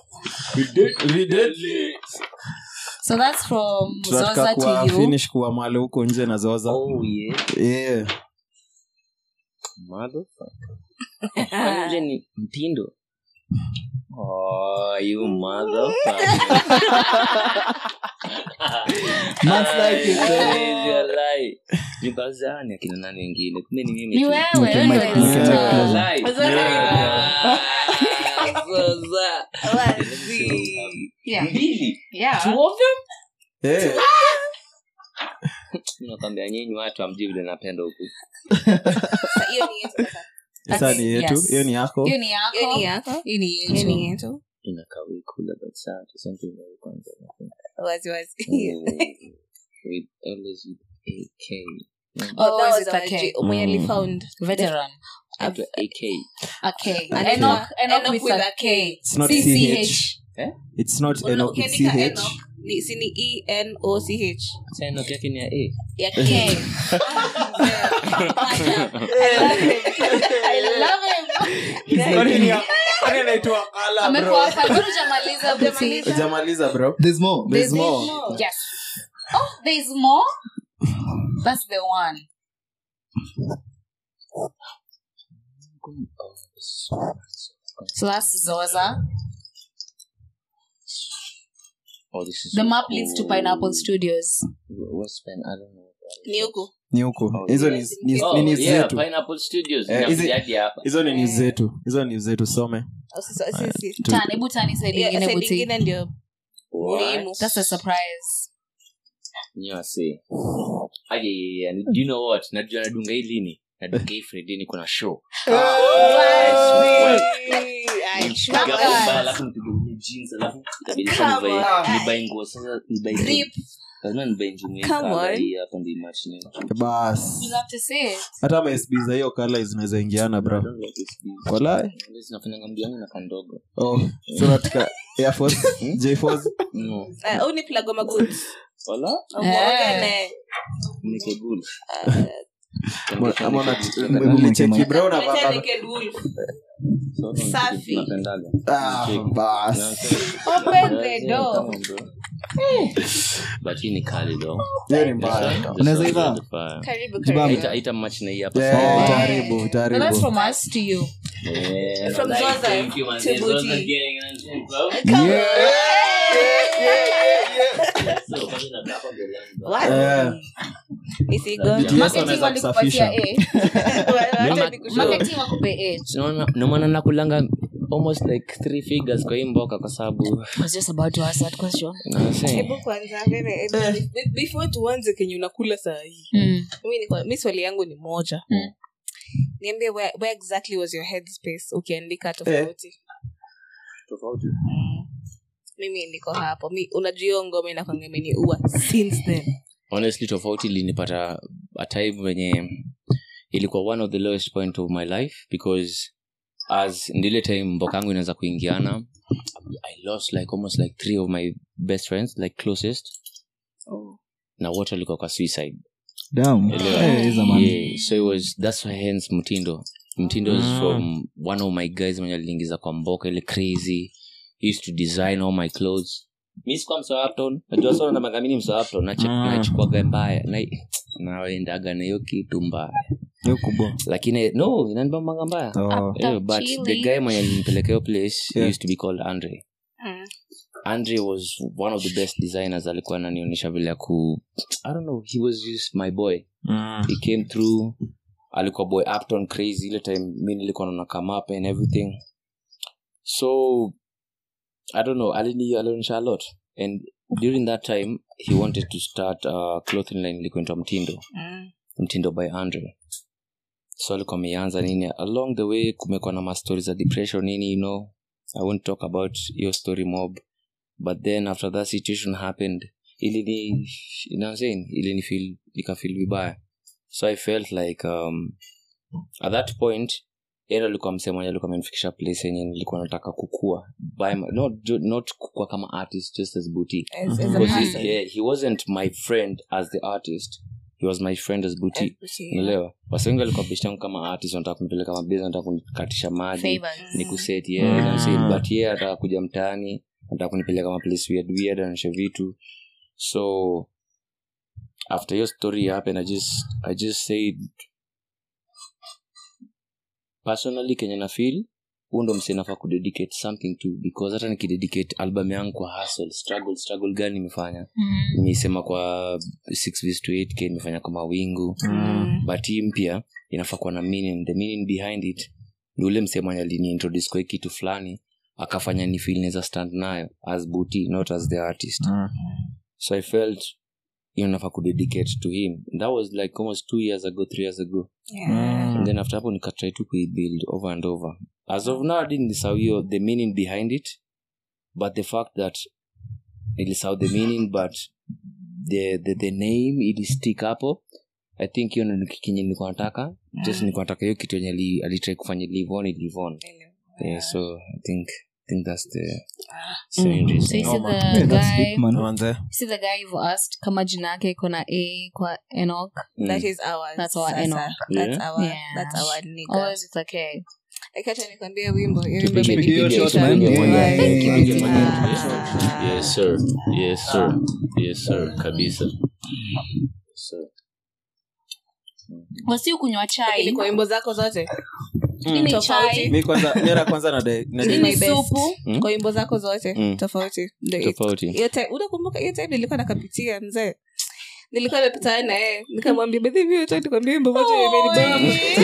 deadly. So that's from tunataka Zoza kuwa to you. finish kuwa male huko nje na zoza Oh, yeah. yeah. Motherfucker. Kwani ule ni mtindo Oh, you motherfucker. Man's like it, eh? Crazy, walai. Nikazani akina nani wengine kumbe ni mimi Ni tu. wewe, Nipe wewe mic, ndio nipe mic unasema. closer. Walai. Zoza. Yeah. Zoza. Wazi. Yeah. Mbili. Yeah. Two of them? Eh, nakwambia nyinyi watu amjui vile napenda huku Sasa hiyo ni yetu sasa. sasa ni yetu Yes. hiyo ni yako Hiyo ni yako. Hiyo ni yako Hii ni hiyo ni yetu. yetu inakaa wikula but saa tuseme vile kwanza wazi wazi with always with AK Oh, That is was it our a K? J- mwenye Mm. alifound Veteran. After AK A K. Anaitwa Enoch, Enoch Enoch with with a a K. It's not CCH. CH. Eh? it's not Una- Enoch, it's ukiandika CH. Enoch, ni- si ni E N O C H sasa enoki yake ni ya A ya K. K I love him. Kwani ni ya- kwani anaitwa Kala, bro? Amekuwa hapa. Bado hujamaliza buti. Hujamaliza, bro There's more. There's There's more. Yes. Oh, there's more? That's the one. So that's Zoza. oh this is The so map leads to cool. Pineapple Studios. West Pen, I don't know ni huku ni huku Oh, hizo yeah. ni- ni- Oh, ni news yeah, zetu Pineapple Studios. Eh, hizi- Inakuja hadi hapa. hizo ni news zetu hizo ni news zetu some Sasa sisi Tu- Tan, hebu tani side Yeah, ingine side buti. ingine ndio What? muhimu That's a surprise. Nyi wase. Aye, yeah, yeah. Do you know what? Najua nadunga hii lini? Nadunga hii Friday niko na show. Nipiga bomba, alafu nipige ile jeans, alafu itabidi sasa Come nivae- on. nivae nguo sasa, nivae Drip. lazima nivae njumi Come kama on. hii hapa ndio match ni. bas You have to say it. hata masb za hiyo kala zinaweza ingiana bro I don't like this beat. walai Hizi zinafanyanga mji wangu na kandogo. oh so nataka air force j force No. au ni plug wa magoods Wala? Umeongene. Nike good. Ama- ama una- Tunapenda- m- mlicheki bro Leta unavaa- naked wolf. So, Safi. tunapendaga. Ah, Cheki. bas Open the Yeah, door. come on, bro. but hii ni kali though hiyo ni mbaya Unaweza ivaa? karibu Jibambe. karibu ita match na hii hapa Yeah, sawa? utaharibu No, that's utaharibu from us to you. Yeah, From like, Zoza thank you, man. to Zoza Booty. getting an info. So, kwanza nataka mbele yangu. Eh, isigonge BTS Marketing wanaweza walikupatia kusafisha. A. Wacha Ma- nikushow. Marketing wakupe A. Unaona- ndio maana nakulanga almost like three figures kwa hii mboka kwa sababu I was just about to ask that question. nasema, hebu kwanza mbele, hebu- be- before tuanze kenye unakula saa hii Mm. mi niko- mi swali yangu ni moja Mm. niambie where, where exactly was your headspace ukiandika tofauti Mm. mimi niko hapo mi unajua hiyo ngoma inakwanga imeniua since then honestly tofauti ilinipata a time wenye ilikuwa one of the lowest point of my life because as ndile time mboka yangu inaweza kuingiana i lost like almost like three of my best friends like closest na wote walikuwa kwa suicide Damn. Elewa. Eh, hizo man. yeah, so it was that's why hence mtindo mtindo is from one of my guys mwenye aliingiza kwa mboka ile crazy he used to design all my clothes mi sikuwa msoapton najua sana namagamini msoapton nachukuaga mbaya na naendaga na hiyo kitu mbaya hiyo kubwa lakini no inanibambanga mbaya Oh. yeah, but chili. the guy mwenye alinipeleka hiyo place Yeah. used to be called andre Mm. andre was one of the best designers alikuwa ananionyesha vile ya ku i don't know he was just my boy Mm. he came through alikuwa boy upton crazy ile time mi nilikuwa naona come up and everything so i don't know alini alionyesha a lot and during that time he wanted to start a clothing line ilikuwa inaitwa mtindo Mm. mtindo by andre so alikuwa ameanza nini along the way kumekuwa na mastori za depression nini you know i won't talk about your story mob but then after that situation happened ilini you know what I'm saying ilini feel ikafeel vibaya so i felt like um, at that point yeye alikuwa msee mwenye alikuwa amenifikisha place yenye nilikuwa nataka kukua by my, not, ju- not kukua kama artist just as boutique As- as a because person. he, yeah, he wasn't my friend as the artist he was my friend as boutique As- unaelewa wasi wengi walikuwa best yangu kama artist wanataka kunipeleka mabezi wanataka kunikatisha maji Favors. ni kuset yeah, you know what I'm saying? but yeye ataka kuja mtaani anataka kunipeleka maplace weird weird anaonyesha vitu so after your story happened i just i just said personally kenye na feel huu ndo msee nafaa kudedicate something to because hata nikidedicate album yangu kwa hustle struggle struggle gani nimefanya Mm. nimeisema kwa 6 vs to 8k nimefanya kwa mawingu Mm. but hii mpya inafaa kuwa na meaning the meaning behind it ni ule msemanya aliniintroduce kwa hii kitu fulani akafanya ni feel naweza stand nayo as booty not as the artist Mm. so i felt hiyo nafaa kudedicate to him that was like almost two years ago three years ago Yeah. and then after hapo nikatry to kuibuild over and over as of now I didn't nisahau hiyo the meaning behind it but the fact that nilisahau the meaning but the, the, the name ilistick hapo i think hiyo ndo kenye nilikuwa nataka just nilikuwa nataka hiyo kitu yenye ali- alitry kufanya live on live on yeah, so i think I think that's the so interesting. So you see the Yeah, that's guy, deep, man. Manze. you see the guy you've asked kama jina yake iko na A kwa Enoch. Mm. That is ours. That's our Sasa. Enoch. That's Yeah. our- Yeah. that's our nigga. Always with a K. Like, acha nikwambie wimbo hiyo wimbo Tupige- imenipigia tupige shot, sana. man. Tupige moja. Why? Thank you. Tupige moja. Ah. Yes, sir. Yes, sir. Yes, sir. kabisa Yes, sir. wasi ukunywa chai Lakini kwa wimbo zako zote Hii ni Tofauti. chai mi kwanza nyera kwanza na de- na This de- is Hii my ni best. supu Mm. kwa wimbo zako zote Mm. tofauti Ndio- tofauti hiyo time- unakumbuka hiyo time nilikuwa nakapitia mzee nilikuwa nimepitana na yeye nikamwambia bedhi hiyo time nikwambia wimbo moja imenibamba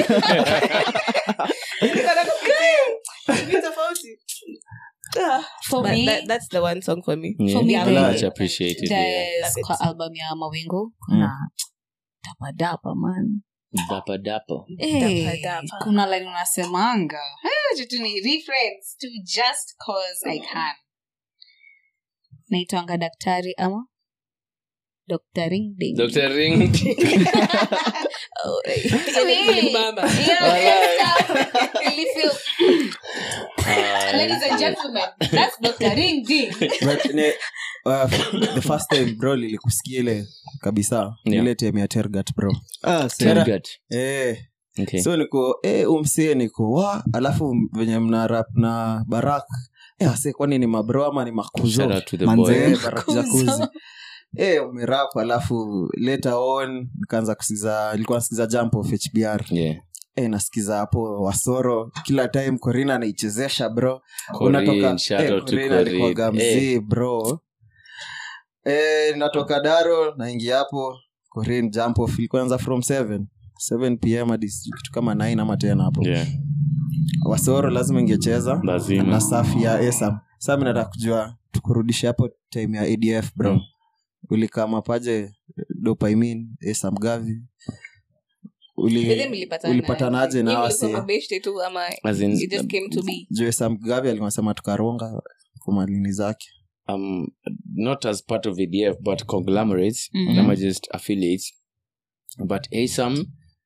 Nilikuwa nakapitia. Ni tofauti Ah, for but me that- that's the one song for me Yeah, For me, Yeah, the- I much appreciated, yeah. there's kwa album ya mawingu kuna dapadapa man dapa dapa Hey, Dapa dapa. kuna line unasemanga "Eh, jitu ni reference to just cause i can naitwanga daktari ama Dr. Ring Ding. dr ring Oh, eh, Hey. imenibamba. Yeah, really feel- Ladies and gentlemen, that's Dr. Ring Ding. but ne- uh, the first time bro lilikusikia ile kabisa Yeah. ile time ya tergat bro Ah, sera. Gut. eh, Okay. so niko eh, umsie niko wa alafu venye mna rap na barak Eh, wase kwani ni mabro ama ni makuzo Shout out to the Manze. boy. Eh, Barakuza kuzi Eh, umerap alafu later on nikaanza kusikiza ilikuwa nasikiza jump of hbr Yeah. eh, nasikiza hapo wasoro kila time corina anaichezesha bro Corinne, unatoka shout eh, out to Corinne alikuwaga Corinne. Eh, mzee bro eh, natoka daro naingia hapo Corinne jump off ilikuwa anza from 7 7 pm hadi sijui kitu kama 9 ama 10 hapo yeah. wasoro lazima ingecheza lazima na safi ya esam saa mi nataka kujua tukurudishe hapo time ya adf bro Mm. ulikama paje dopaimin esam gavi Whether uli mlipatana- ulipatanaje na Nyinyi wase mlikuwa mabeshte tu ama As in, it just came to be juu esam gavi alikuwa sema tukaronga kwa malini zake um, not as part of ADF, but conglomerates. Mhm. Them are just affiliates. But ASAM,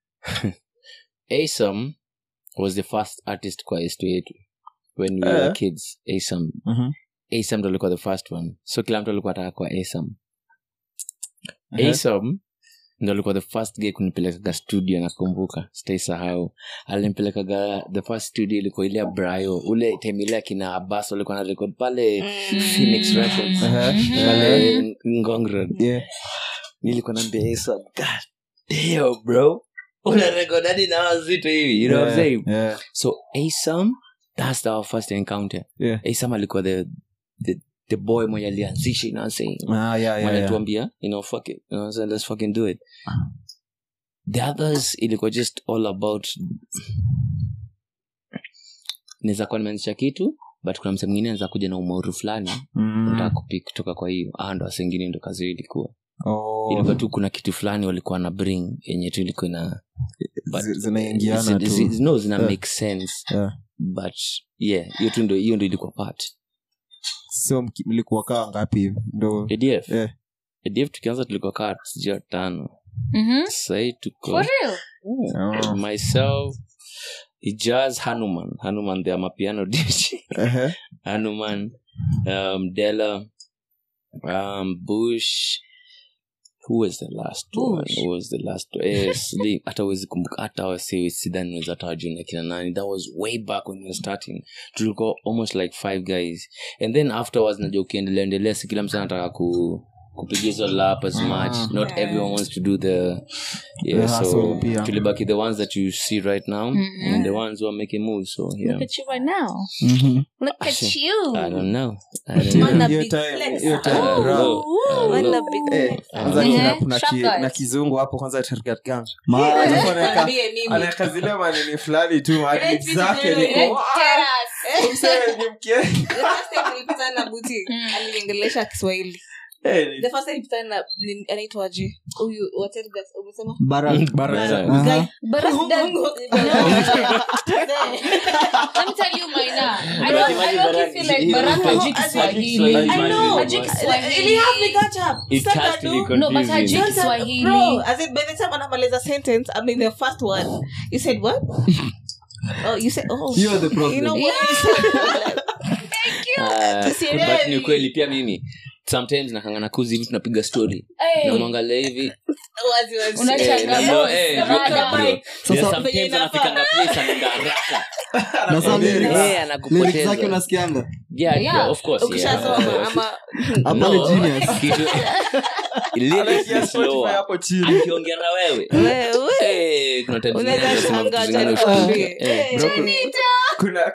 ASAM was the first artist kwa estu yetu when we were Eh. kids. ASAM, Mhm. ASAM ndo alikuwa the first one. So kila mtu alikuwa ataka kwa ASAM. Ehe. ASAM ndo alikuwa the first guy kunipelekaga studio nakumbuka sitaisahau alimpelekaga the first studio ilikuwa ile ya brayo ule time ile akina abas walikuwa na record pale phoenix records Ehe. pale ngong road Yeah. nilikuwa naambia ASAM, god damn bro una record hadi na wazito hivi you know what I'm saying Yeah. so asam that's our first encounter Yeah. asam alikuwa the, the, the boy mwenye alianzisha you know what I'm saying Ah, yeah, yeah, mwenye yeah. tuambia you know fuck it you know what I'm saying? let's fucking do it the others ilikuwa just all about naweza kuwa nimeanzisha kitu but kuna mse mwingine anaweza kuja na umauru fulani Mm. nataka kupik kutoka kwa hiyo ah ndo wasengine ndo kazi hiyo ilikuwa Oh. ilikuwa tu kuna kitu fulani walikuwa na bring yenye tu ilikuwa ina but- Zi- zinaingiana zi- tu. zi- no zina Yeah. make sense Yeah. but yeah hiyo tu ndo hiyo ndo ilikuwa part so mki- mlikuwa kaa ngapi hivi ndo adf Yeah. adf tukianza tulikuwa kaa sijua tano Mhm. sahii tuko For real? Oh. myself ijaz hanuman hanuman the amapiano dj Ehe. hanuman um, dela um, bush who was the last one Bush. who was the last one eh, sli- hata wezi kumbuka hata wasi sidhani weza hata wajua na kina nani that was way back when we were starting tulikuwa almost like five guys and then afterwards najua ukiendelea endelea si kila mtu anataka ku kupiga hizo lap as much not everyone wants to do the yeah The so hustle pia. tulibaki the ones that you see right now Mhm. and the ones who are making moves so yeah Look at you right now. Mhm. Look at you. i don't know i don't Man, know a Hiyo big time- flex. hiyo time, Uh, bro. look, uh, Man, look. a big Eh, flex. kwanza Mhm. kuna- kuna Sharp ki- guys. na kizungu hapo kwanza tergatgang Ma- Mwambie mimi. anaweka zile manini fulani tu hadi Eh, zake vitu niko, vile- "Ah, msee ni mke." The first time nilipatana na buti aliniongelesha kiswahili Eh, ni- the first time nilipatana na ni- anaitwaje huyu hotel guys, umesema Bara- Bara- Aha. Guy. But that's, that's, Mungu. let me tell you, Maina. I don't, I don't feel like Baraka hajui Kiswahili. I know. Hajui Ili Kiswahili. have me catch up. It Start has to to do- be No, but hajui confusing. Don't tell- Kiswahili. Bro, as in by the time anamaliza sentence, I mean the first one. You said what? oh, you said oh. You are the problem. You know what you said? Ah, Tusielewi. but ni kweli pia mimi sometimes nakangana kuzi hivi tunapiga story Hey. namwangalia hivi Wazi, wazi. Unashangaa. Eh, Boss, na- eh, kama bro, ada. bro. Sasa- Yeah, sometimes Venye inafaa. anafikanga place anaenda haraka. Na saa lyrics- Eh, lyrics anakupoteza. zake unasikianga Yeah, Yeah. yeah, of course, yeah. ukishasoma ama hapa No. ni genius Kitu- lyrics Anaingia ni Spotify slower. hapo chini akiongea na wewe wewe eh, kuna times Unaweza zingine unasema shangaa vitu zingine hata ushtuke. nikwambie. Eh. Bro, kuna- kuna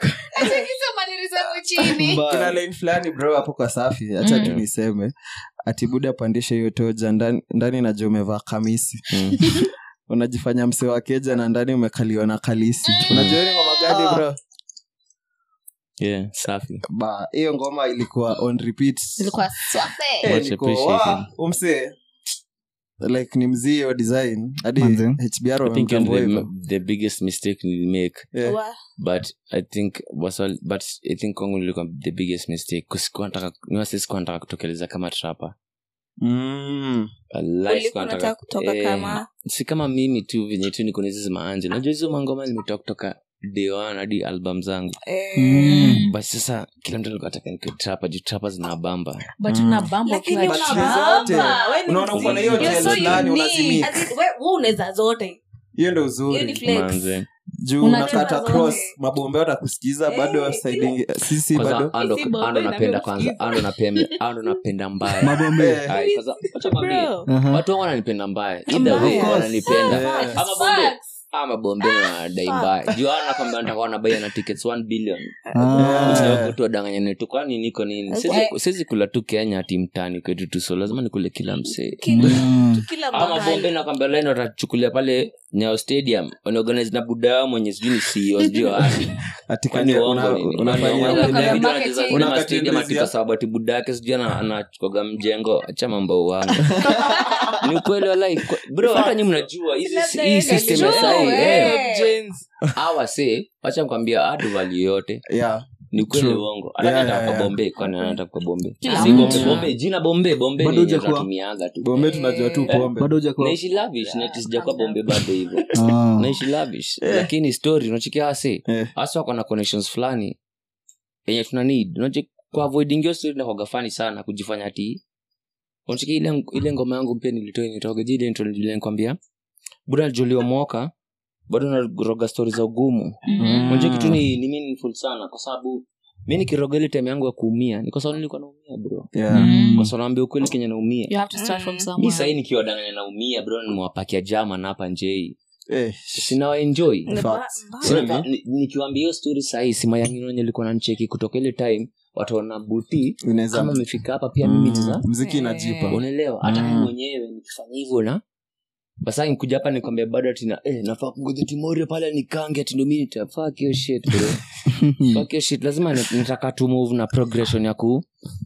kuna line fulani bro hapo kwa safi hacha tu niseme ati buda pandishe hiyo toja ndani, ndani najua umevaa kamisi Mm. unajifanya mse wa keja na ndani umekaliwa na kalisi unajua ni ngoma gani bro Yeah, safi ba hiyo ngoma ilikuwa on repeat Ilikuwa swafe. Eh, Much niko, appreciated. "Wa, umse like ni mzii wa design hadi Manze. hbr I think wamemtambua the, hivyo the biggest mistake we make Yeah. wa- but i think was all, but i think kwangu nilikuwa the biggest mistake kusikuwa nataka niwasi sikuwa nataka kutokeleza kama trapa Mm. ulikuwa unataka kutoka kama si kama mimi tu venye tu niko nizizi maanje najua hizo mangoma nimetoka kutoka day one hadi album zangu eh, but sasa kila mtu alikuwa ataka nikuwe trapa juu trapa zinabamba But una bamba lakini ukiwa But unabamba. zote. Wewe ni Unaona uko na hiyo mzee. You're tele so fulani unique. unazimix. As in, we- wewe unaweza zote hiyo ndo hiyo ni uzuri flex. manze juu Unacheza unakata zote. cross mabombe watakusikiza bado Eh, side sisi bado kwanza ando Si bombe ando na napenda pia kwanza usikize. ando napenda ando napenda mbaya mabombe Eh, Ai, kwanza wacha kwambie, Bro. Aha. watu wangu wananipenda mbaya either way Mbaya. wananipenda Yeah. ama bombe Facts. ama bombe na dai mbaya juu hao nakwambia nataka wanabai na tickets 1 billion Ah. Yeah. tu wadanganyane tu kwani niko nini Siwezi- siwezi kula tu kenya ati mtani kwetu tu so lazima nikule kila msee Mm. kila ama bombe mahali nakwambia leo watachukulia pale nyao stadium wanaorganize na buda yao mwenye sijui ni CEO sijui wapi ati Kwani kani- uongo una- nini? unafanyia Kwani uongo? Unafanya Vitu marketing. wanacheza zile Unakata mastadium ati industry. kwa sababu ati buda yake sijui ana- anachukoga mjengo acha mambo wangu ni ukweli walai bro hata nyi mnajua hizi- Labda hii yeye system ya kajua, sahi eh. eh, hawa se wacha mkwambia adu value yote Yeah. ni ukweli True. uongo hata Yeah, nataka yeah, kwa yeah. bombe kwani anataka kwa bombe Kila si mtu. bombe bombe jina bombe bombe Bado ni yenye hujakuwa. tunatumianga tu bombe tunajua tu pombe bado hujakuwa naishi lavish na ati sijakuwa bombe bado hivyo Ah. naishi lavish lakini story unachikia hase Eh. hasa wako na connections fulani yenye tuna need unachi kwa avoiding hiyo story inakuwaga fani sana kujifanya ati unachikia ile ile ngoma yangu pia nilitoa nitoga jile intro nilile nikwambia buda Jolio Moka bado naroga story za ugumu Mm. unajua kitu ni, ni meaningful sana kwa sababu mi nikiroga ile time yangu ya kuumia ni kwa sababu nilikuwa naumia bro Yeah. Mm. kwa sababu naambia ukweli kenye naumia You have to start from Mm. mi somewhere. sahii nikiwa danganya naumia bro nimewapakia jama na hapa njei Eh, sinawaenjoy Ni ba- Facts. mbaya. Sina- Sina- ni- nikiwambia hiyo story sahii simayanginonya likuwa nancheki kutoka ile time wataona buti unaweza kama amefika hapa pia mimi Mm, niza mziki inajipa unaelewa hata Mm. mimi mwenyewe nikifanya hivyo na basa nikuja hapa nikwambia bado atina eh, nafaa kungoja timorio pale nikange ati ndo mi nitafak hiyo shit bro fuck hiyo shit lazima ni- nitaka tu move na progression ya ku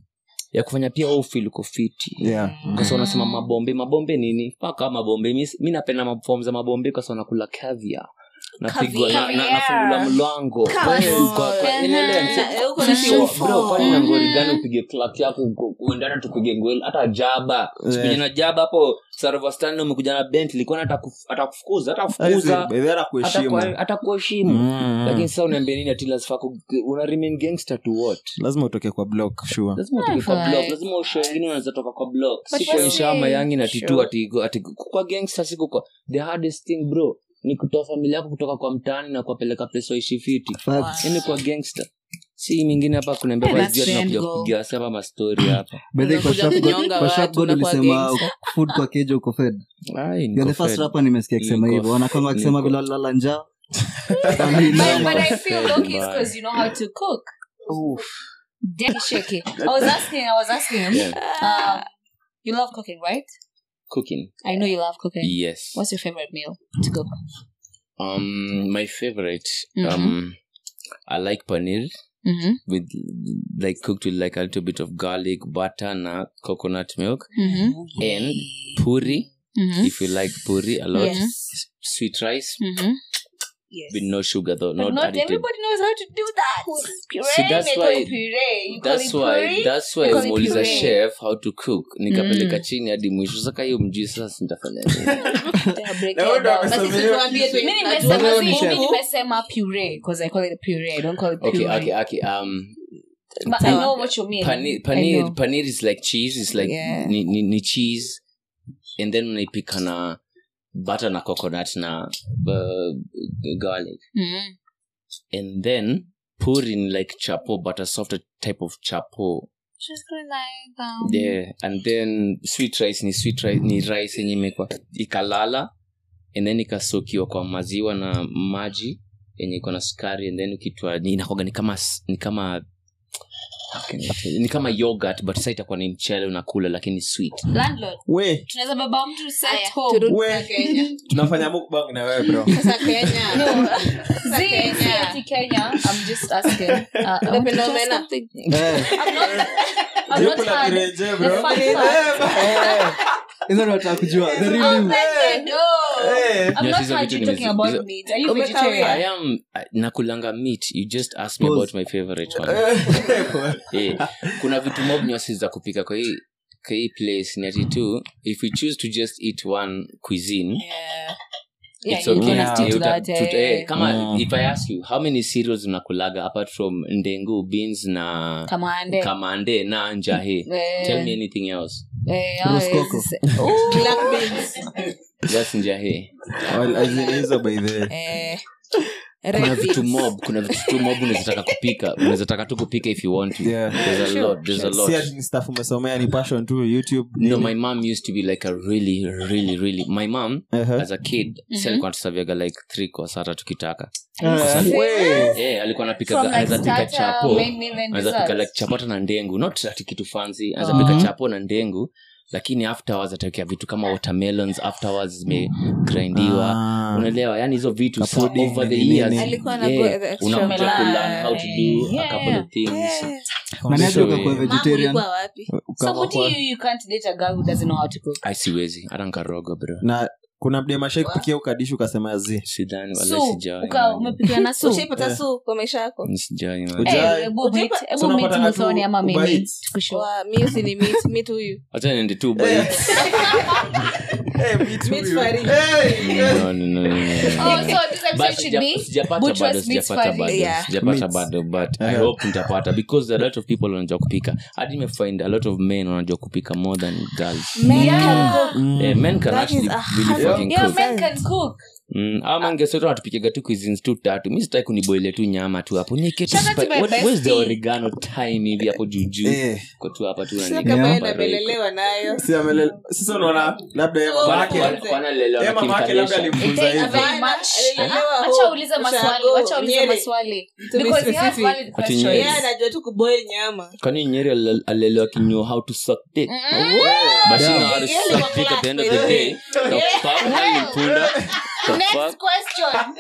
ya kufanya pia wewe feel uko fiti Yeah. kwa sababu unasema mabombe mabombe nini paka mabombe mi, mi napenda mafom za mabombe kwa sababu nakula kavia napigwa na, na, Caviar. nafungula mlango Caviar. Kwa- kwa- Uh-huh. inaelewa, Eh, uko na So, shufo. bro, kwani na ngori gani upige clap yako uko- uendana tupige ngwel hata jaba sikuja na jaba hapo sarovastan umekuja na bent likuwa atakufukuza atakufukuza By the way, anakuheshimu. atakuheshimu Mm. lakini sasa unaambia nini ati lazima ku- una remain gangster to what lazima utoke kwa block sure lazima utoke kwa Right. block lazima usho wengine unaweza toka kwa block But si that's kuonyesha it. mayangi na titu Sure. ati ati kwa gangster siku kwa the hardest thing bro ni kutoa familia yako kutoka kwa mtaani na kuwapeleka place waishi fiti Facts. yani kwa gangster si mingine hapa kunaambia Yeah, kwa that's jua the end tunakuja goal. kupiga sasa hapa mastori hapa By the way, kwa Unakuja Sharp God- kunyonga kwa Sharp watu, God unakuwa ulisema gangster. food kwa keja uko fed Ai, niko You're the first fed. rapper nimesikia akisema Niko hivyo wanakwanga fed. akisema Niko- vile walilala njaa But, but I feel Fed low key mbaya. because you know how to cook. Daddy shaky. I was asking, I was asking him. Yeah. Um, you love cooking, right? cooking I know you love cooking. yes What's your favorite meal to cook? um my favorite Mhm. um i like paneer Mm-hmm. with like cooked with like a little bit of garlic butter na coconut milk Mm-hmm. and puri Mm-hmm. if you like puri a lot Yes. S- sweet rice Mm-hmm. Yes. with no sugar though But not, not added everybody knows how to do that. Puree, See, that's they call why- it puree. You call that's it why puree? that's why You call it umeuliza puree. chef how to cook nikapeleka Mm. chini hadi mwisho saka hiyo mjui sasa nitafanya nini Tena break Na it wewe ndo down. amesema Basi hiyo tuambie tu- Mimi najua nimesema Wewe ni si- chef. mimi nimesema puree because I call it puree. I don't call it puree. okay okay okay um But I know what you mean. paneer I paneer, know. paneer is like cheese it's like Yeah. ni, ni, ni cheese and then unaipika na butter na coconut na uh, garlic Mhm. and then put in like chapo but a softer type of chapo Just like um, yeah and then sweet rice ni sweet rice ni rice yenye imekwa ikalala and then ikasokiwa kwa maziwa na maji yenye iko na sukari and then ukitwa ni- inakuwaga ni kama s- ni kama how can I tell you? ni kama yogurt but sasa itakuwa ni mchele unakula lakini sweet landlord. we Tunaweza baba mtu set Aya, home. turudi We. sasa Kenya. tunafanya mukbang na wewe bro Sasa Kenya. No. Sasa Zee, Kenya. si ati Kenya. I'm just asking. Uh, I want to Unapenda tell omena? something. Eh, I'm not. I'm Je, not kuna had kireje, the bro? fun Eh, fact. ba- hizo ndo nataka kujua the real you. Offended, no. Eh. I'm Yes, not hizo had vitu you ni talking mizi- about hizo- meat. Are you Umekawia. vegetarian? i am uh, nakulanga meat you just asked me Pause. about my favorite one eh, kuna vitu mob nyasi za kupika kwa hii kwa hii place ni ati tu if we choose to just eat one cuisine Yeah. Yeah, it's you okay. can stick to Eh, uta- that, tut- eh. eh, kama Mm. if i ask you how many cereals unakulaga apart from ndengu beans na Kamande. kamande na njahe Eh, tell me anything else eh, Rose ah, coco. is- Black beans. that's njahe Well, as in hizo by the way. Eh, kuna Reddit. vitu mob kuna vitu tu mob unawezataka kupika unawezataka tu kupika if you want to Yeah. there's a Sure, lot there's a si lot ati ni stuff umesomea ni passion tu youtube no nini. my mom used to be like a really really really my mom Uh-huh. as a kid si alikuwa tusaviaga like three course hata tukitaka Eh, we. eh alikuwa From anapika like anaweza pika starter, chapo main meal and anaweza pika dessert. like chapata na ndengu not ati kitu fancy anaweza Mhm. pika chapo na ndengu lakini afterwards atawekea vitu kama watermelons afterwards zimegrindiwa Ah. unaelewa yani hizo vitu sa Kapudding, over the nini, years nini. Alikuwa na yeah, go the extra unakuja mile. kulearn how to do a Yeah, couple yeah. of things Eh, Nani So, aje ukakuwa yeah. vegetarian Mama ulikuwa wapi Ukawa Somebody kwa- you, you can't date a girl who doesn't know how to cook. ai siwezi hata nkaroga bro na kuna mdemashai kupikia ukadishi ukasema zi sidhani wala So, sijawai uka- man. umepikia na soup? ushaipata su kwa maisha yako Sijawai, man. Uja- Eh, Ujai. hebu meet- Ujaipa- hebu So meet unapata Muthoni tu ama mimi. Uber Eats. Tukushow. Wa, mi usini meet meet huyu Acha niende tu bites. Meet Farid. No, no, no, no, no, no. Oh, so this But episode should sija- be sijapata Butchers bado meets sijapata Farid. bado Yeah. sijapata Meets. bado but i Yeah. hope nitapata because a lot of people wanajua kupika hadi nimefind a lot of men wanajua kupika more than girls Men Yeah. can cook. Eh, men can That actually is a really hundred- fucking Yeah, cook men can cook. Mm, au mangesoto natupikiga tu cuisines tu tatu mi sitaki kuniboile tu nyama tu hapo Nieke tu Shout out to spi- my what- where's the bestie. oregano time hivi hapo juujuu Eh, ko tu hapa tu Sio unanieka kama hapa yeye roiko. anabelelewa nayo si amele- sasa unaona labda yeye Oh, mama Wana- yake- wana- wanalelewa yeye na mama yake labda Kim Kardashian. alimfunza It takes hivyo very much. Alilelewa Ah, huko, Wacha ulize maswali, ushago, wacha ulize Nyeri. maswali. To be Because you have specific. valid Ati questions. Nyeri. yeye anajua tu kuboil nyama kwani nyeri alile- alilelewa kinyo how to suck dick but she know how to Yeah. suck dick at the end of the day the fuck alimpunda the Next fuck question.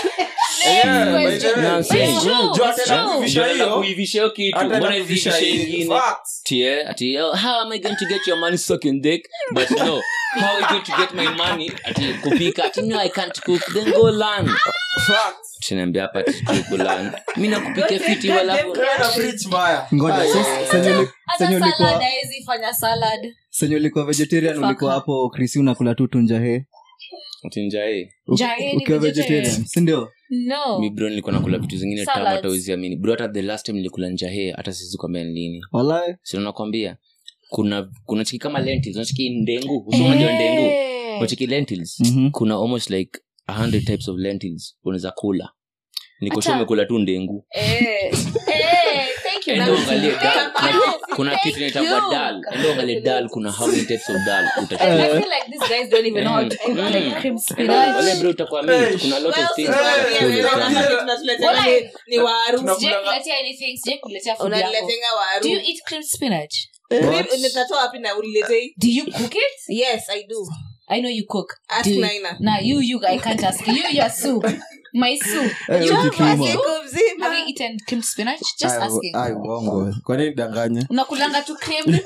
Yeah, by question. the way. No, I'm saying. It's true, Jua it's tena true. kuivisha Ndio nataka hiyo, kuivisha hiyo kitu hata mbona na kuivisha ivishe hii. ingine Facts. tie ati oh, how am i going to get your money sucking dick but no how are you going to get my money ati kupika ati no i can't cook then go learn Facts. tunaambia hapa ati go learn mimi nakupikia fiti walafu Wewe na preach mbaya. ngoja Ah, so, yeah. senye uli- Hata senye salad ulikuwa haezi fanya salad. senye ulikuwa vegetarian Fuck ulikuwa her. hapo krisi unakula tu tunjahe ati njae Jae ni ukiwa vegetarian. vegetarian sindio No. mi bro nilikuwa nakula vitu zingine tamu Salads. hata uziamini bro hata the last time nilikula njahe hata sisi kwambia ni lini walae sina nakwambia kuna kuna chiki kama lentils unachiki ndengu usiunajua ndengu Eh. unachiki lentils Mhm. kuna almost like a hundred types of lentils unaweza kula nikosha Acha. umekula tu ndengu Eh, Eh, thank you. endo angalie dal Thank kuna, you. kuna Thank kitu inaitangwa you. dal endo angalie dal kuna how many types of dal I utachukua feel like these guys don't even know how to cook Mm. like cream wale spinach. bro utakuwa mimi kuna a lot well, of things sisi unaweza tunaambia kula wewe sana. kama kitu tunatuletea Wala- ni- ni waru Tuna- Sijai kuletea anything, sijai kuletea food yako. unaniletenga waru Do you eat cream spinach? Cream- nitatoa wapi na uniletei Do you cook it? yes i do I know you cook. Ask Do you- Naina. Nah, you, you, I can't ask you. Your soup. My soup. Eh, You ujituma. have siku mzima Have you eaten cream spinach? Just Ai, asking. ai, uongo kwa nini danganye unakulanga tu cream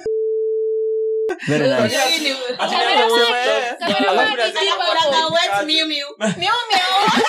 very nice Hii ni- Ati Cameraman, nasema, eh, cameraman alafu is nasema deep kwa hapo. Unataka wet kazi. miu miu. Meow, meow.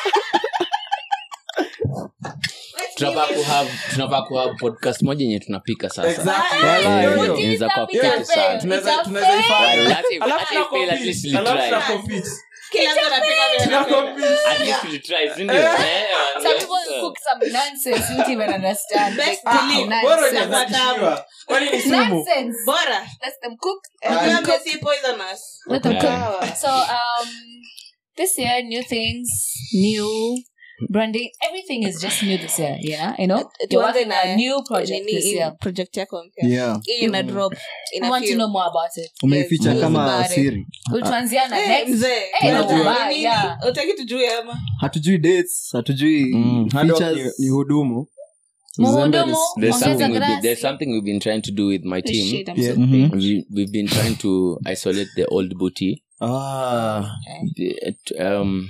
tunafaa kuhave tunafaa kuhave podcast moja yenye tunapika sasa Exactly. Ah, Hiyo, yeah. hiyo. Inaweza kuwa It's a fiti fail. sana. Tunaweza- It's a tunaweza fail. ifanya. Alafu- Alafu I tuna feel at least compete. we'll Alafu try. tuna compete. Kila mtu anapika vile Tuna anapenda. compete. At least we'll try, si ndio? Eh, Some yes. people cook some nonsense you don't even understand. Best Like, Ah, delete. bora nonsense. hujazidishiwa. Kwani ni sumu Nonsense. bora Let them cook. Ukiwa messy poisonous. Let them Yeah. cook. So um, this year, new things, new branding. Everything is just new this year. Yeah, you know. You're Tuanze working on a na new project nini this hii year. project yako mpya yeah hii ina drop I ina want to feel. know more about it. umeificha Yes, kama about it. siri Ulituanziana Eh, next. mzee, Eh, unajua unajua, nini? yeah. Utaki tujue ama hatujui dates hatujui Mm, hard work features. ni- ni hudumu Muhudumu, Uzembe is- There's Ongeza something, we've been, grasi. there's something we've been trying to do with my team. Shit, I'm Yeah. so Mhm. We, we've been trying to isolate the old booty. Ah, The- um,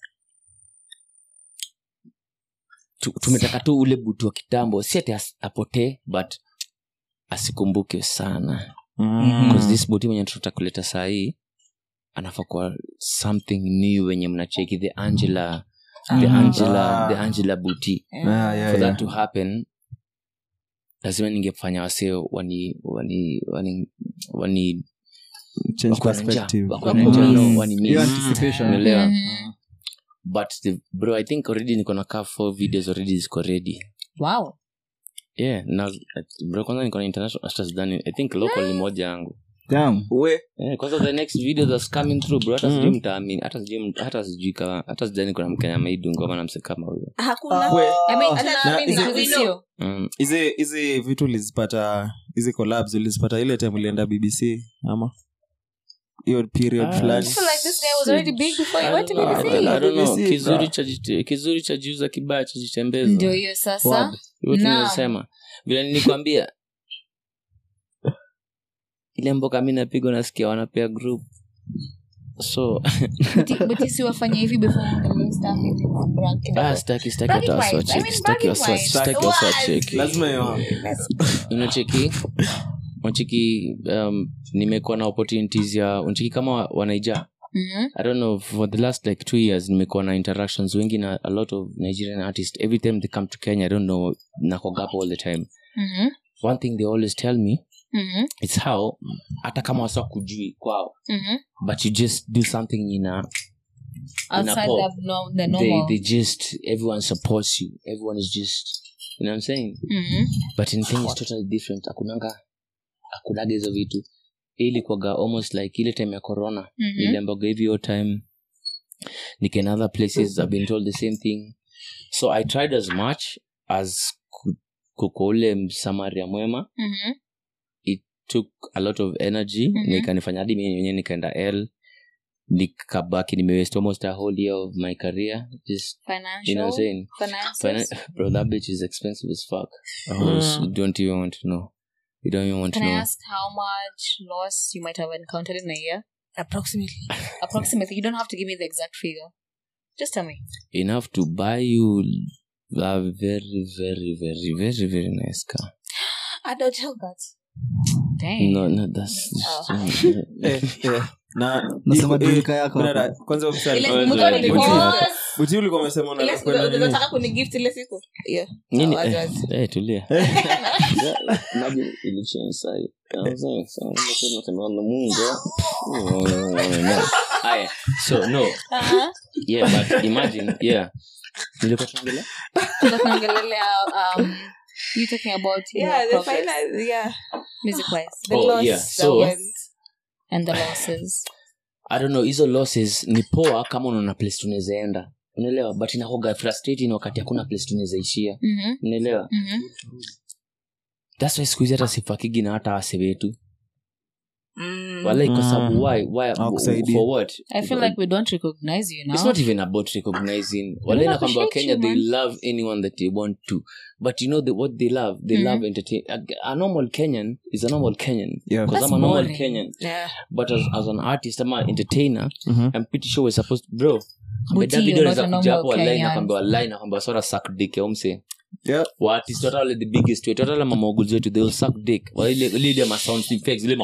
tu- tumetaka tu ule buti wa kitambo si ati as- apotee but asikumbuke sana mm. because this buti mwenye tunataka kuleta sahii anafaa kuwa something new wenye mnacheki the angela the Ah. angela Ah. the angela buti Ah, yeah, for yeah. that to happen lazima ningefanya wasee wani wani wani wani Change wako na njaa, perspective. wako na njaa, no, wani hiyo miss. anticipation Unaelewa? Mhm. but the, bro i think already niko na kaa four videos already ziko ready Wow. yeah na bro kwanza niko na international hata sidhani i think local ni moja yangu Damn. we Eh, kwanza the next video that's coming through bro hata Mhm. sijui mtaamini hata sijui mt- hata sijui kama hata sijani kuna mkenya ameidungu ama namse kama huyo hakuna we I mean, Hata tunaamini na- siku we sio. mm. hizi hizi vitu ulizipata hizi collabs ulizipata ile time ulienda bbc ama hiyo period Ah, fulani I feel like this guy was already big before he I went to don't know, BBC. I don't know. BBC, kizuri bro. cha jite- kizuri cha jiuza kibaya cha jitembeza ndio hiyo sasa Word. Hivyo Naam. tunasema vile nilikwambia ile mboka mi napigwa nasikia wanapea group so But- but si wafanye hivi before uangalie stuff hivi, brag kidogo. ah, staki staki Bragging hata rights. I waswacheki mean, staki bragging waswa- rights. staki What? waswacheki lazima hiyo unacheki unacheki um, nimekuwa na opportunities ya unacheki kama wanaija Mhm. i don't know for the last like two years nimekuwa na interactions wengi na a lot of nigerian artists every time they come to kenya i don't know nakogapo all the time Mhm. one thing they always tell me Mhm. it's how hata kama wasa kujui kwao Mhm. but you just do something in a outside pop. the, no, the they, normal they just everyone supports you everyone is just you know what i'm saying Mhm. but in kenya it's totally different akunanga akunaga hizo vitu ilikuwaga almost like ile time ya corona Mhm. niliambaga hivi hiyo time nikaenda other places i've been told the same thing so i tried as much as ku- kuko ule msamaria mwema Mhm. took a lot of energy Mhm. nikanifanya hadi mimi mwenyewe nikaenda l nikabaki nimewest almost a whole year of my career just you know what I'm financial saying finances Finan- bro that bitch is expensive as fuck you don't even want to know you don't even want can to i know ask how much loss you might have encountered in a year approximately approximately you don't have to give me the exact figure just tell me enough to buy you a very very very very very nice car i don't tell that Dang. no no that's Eh, eh, na nasema iko- eh, dunika yako brother, hapa. kwanza ukisema- Ile Oh, mtu sorry. alikuwa- buti ulikuwa umesema ile siku unakwenda nini? unataka kunigift ile siku yeah nini Wazi, eh, wazi. eh, tulia Imagine election side. You know what I'm saying? So, I'm not saying nothing on the moon, girl. No. Haya, so no Uh-huh. yeah but imagine yeah nilikuwa tunaongelea tunaongelelea um you talking about your yeah the progress, final yeah music wise the Oh, loss yeah, that so- went. and the losses i don't know hizo losses ni poa kama unaona place tunaweza enda unaelewa but inakoga frustrating wakati hakuna place tunaweza ishia Mhm. unaelewa Mhm. thats why siku hizi hata sifakigi na hata wase wetu Mm. walai kwa Mm. sababu why why Hawakusaidii. for what i feel like we don't recognize you now it's not even about recognizing wale don't nakwambia appreciate kenya you, they man. love anyone that they want to but you know the, what they love they Mhm. love entertain a, a normal kenyan is a normal kenyan Yeah. because That's i'm a normal boring. kenyan yeah but as, as an artist ama entertainer Mhm. i'm pretty sure we're supposed bro Buti, David you're not anaweza a kuja normal hapo online Kenyan. nakwambia wallahi nakwambia sora suck dick ya umse Yeah. waartist hata wale the biggest wetu hata wale mamoguzi wetu they will suck dick wale ile ile ile ma sound effects ile ma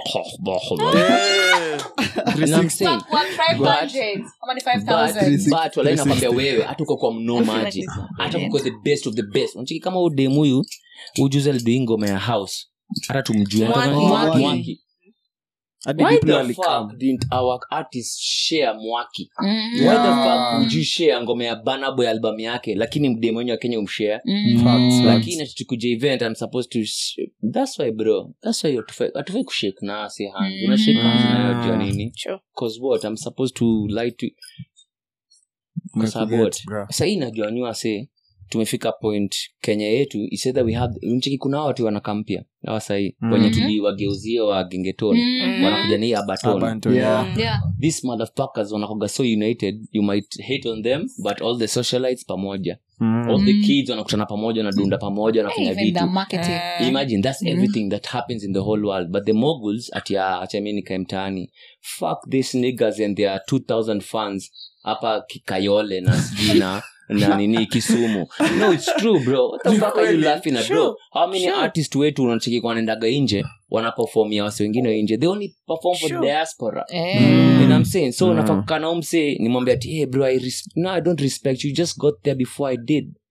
You know what I'm saying? Fuck, what, 500? How many 5,000? But- but walai nakwambia wewe hata uko kwa mno I feel maji like this is hata brilliant. uko the best of the best unachiki kama udemu huyu ujuzi alidoi ngoma ya house hata tumjue Mwaki. Anataka- Mwaki. Mwaki. Hadi why Diplo the alikam. fuck didn't our artist share mwaki Mhm. why the Yeah. fuck would you share ngoma ya Burna Boy album yake lakini mdemu wenye wa kenya umshare Mhm. Facts, facts. lakini tukuja event i'm supposed to sh- that's why bro that's why hatufai hatufai kushake na si hand Mhm. una shake hands na unajua nini Sure. cause what i'm supposed to lie to kwa sababu Umekuget, what bro. sahii najua nyua se tumefika point kenya yetu is either we have nchiki kuna hawa watu wanakampia awa sahii Mhm. wenye tuliwageuzia wa gengeton Mhm. wanakuja ni abaton Abanto, Yeah. yeah. Yeah. these motherfuckers wanakoga so united you might hate on them but all the socialites pamoja Mm. all the Mm. kids wanakutana pamoja wanadunda pamoja wanafanya Even the vitu marketing. Eh, imagine that's Mhm. everything that happens in the whole world but the moguls atia achami nikae mtaani fuck these niggas and their 2000 fans hapa kikayole na sijui na na nini kisumu no it's true bro what the Ni fuck are you kweli. laughing at Sure. bro how many Sure. artist wetu unacheki wanaendaga nje wanaperformia wasi wengine nje they only perform for Sure. the diaspora Eh. Mm. you know what I'm saying so Mm. unafaa kukaa na umse nimwambia ati hey bro I res- no I don't respect you You just got there before I did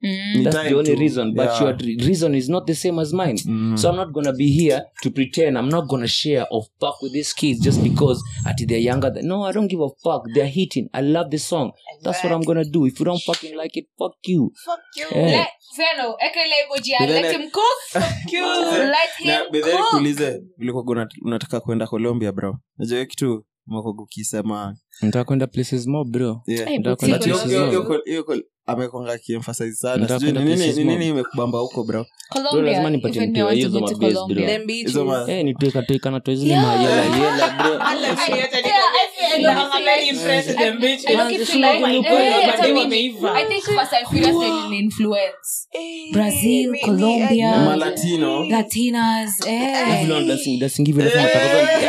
Ni that's time the only to- reason but yeah. your re- reason is not the same as mine Mm. so i'm not gonna be here to pretend i'm not gonna share or fuck with these kids just because at they're younger than, no i don't give a fuck they're hitting i love the song that's what i'm gonna do if you don't fucking like it fuck you Yeah. Let- Veno, eka ile emoji ya But then let I- him cook. Let Na, him but then cook. nikuulize, ulikuwa una- unataka kwenda colombia bro najua hiyo kitu umekuwa ukisema nataka kwenda places more bro yeah. Hey, Nataka but kwenda see, Hiyo- places hiyo- more. hiyo col- hiyo col- amekwanga akiemphasize sana Nataka sijui ni kwenda nini places ni more. nini imekubamba huko bro Colombia, Bro, lazima nipatie even me, I mtu want hizo to go to mabase, bro. Colombia. Them beaches. Hizo ma- Eh, nituekatueka na toizile mayela yela bro Yeah, I feel- I look I'm very like- impressed I- with them bitches. I look it Sio like- kwenye eh, ukweli, hata mademu mimi. wameiva. I think Fast and Furious ndio ilini-influence. Brazil, me- me- Colombia. I- malatino Latinas, eh. Vile wana dancing- dancing hivi alafu wanataka-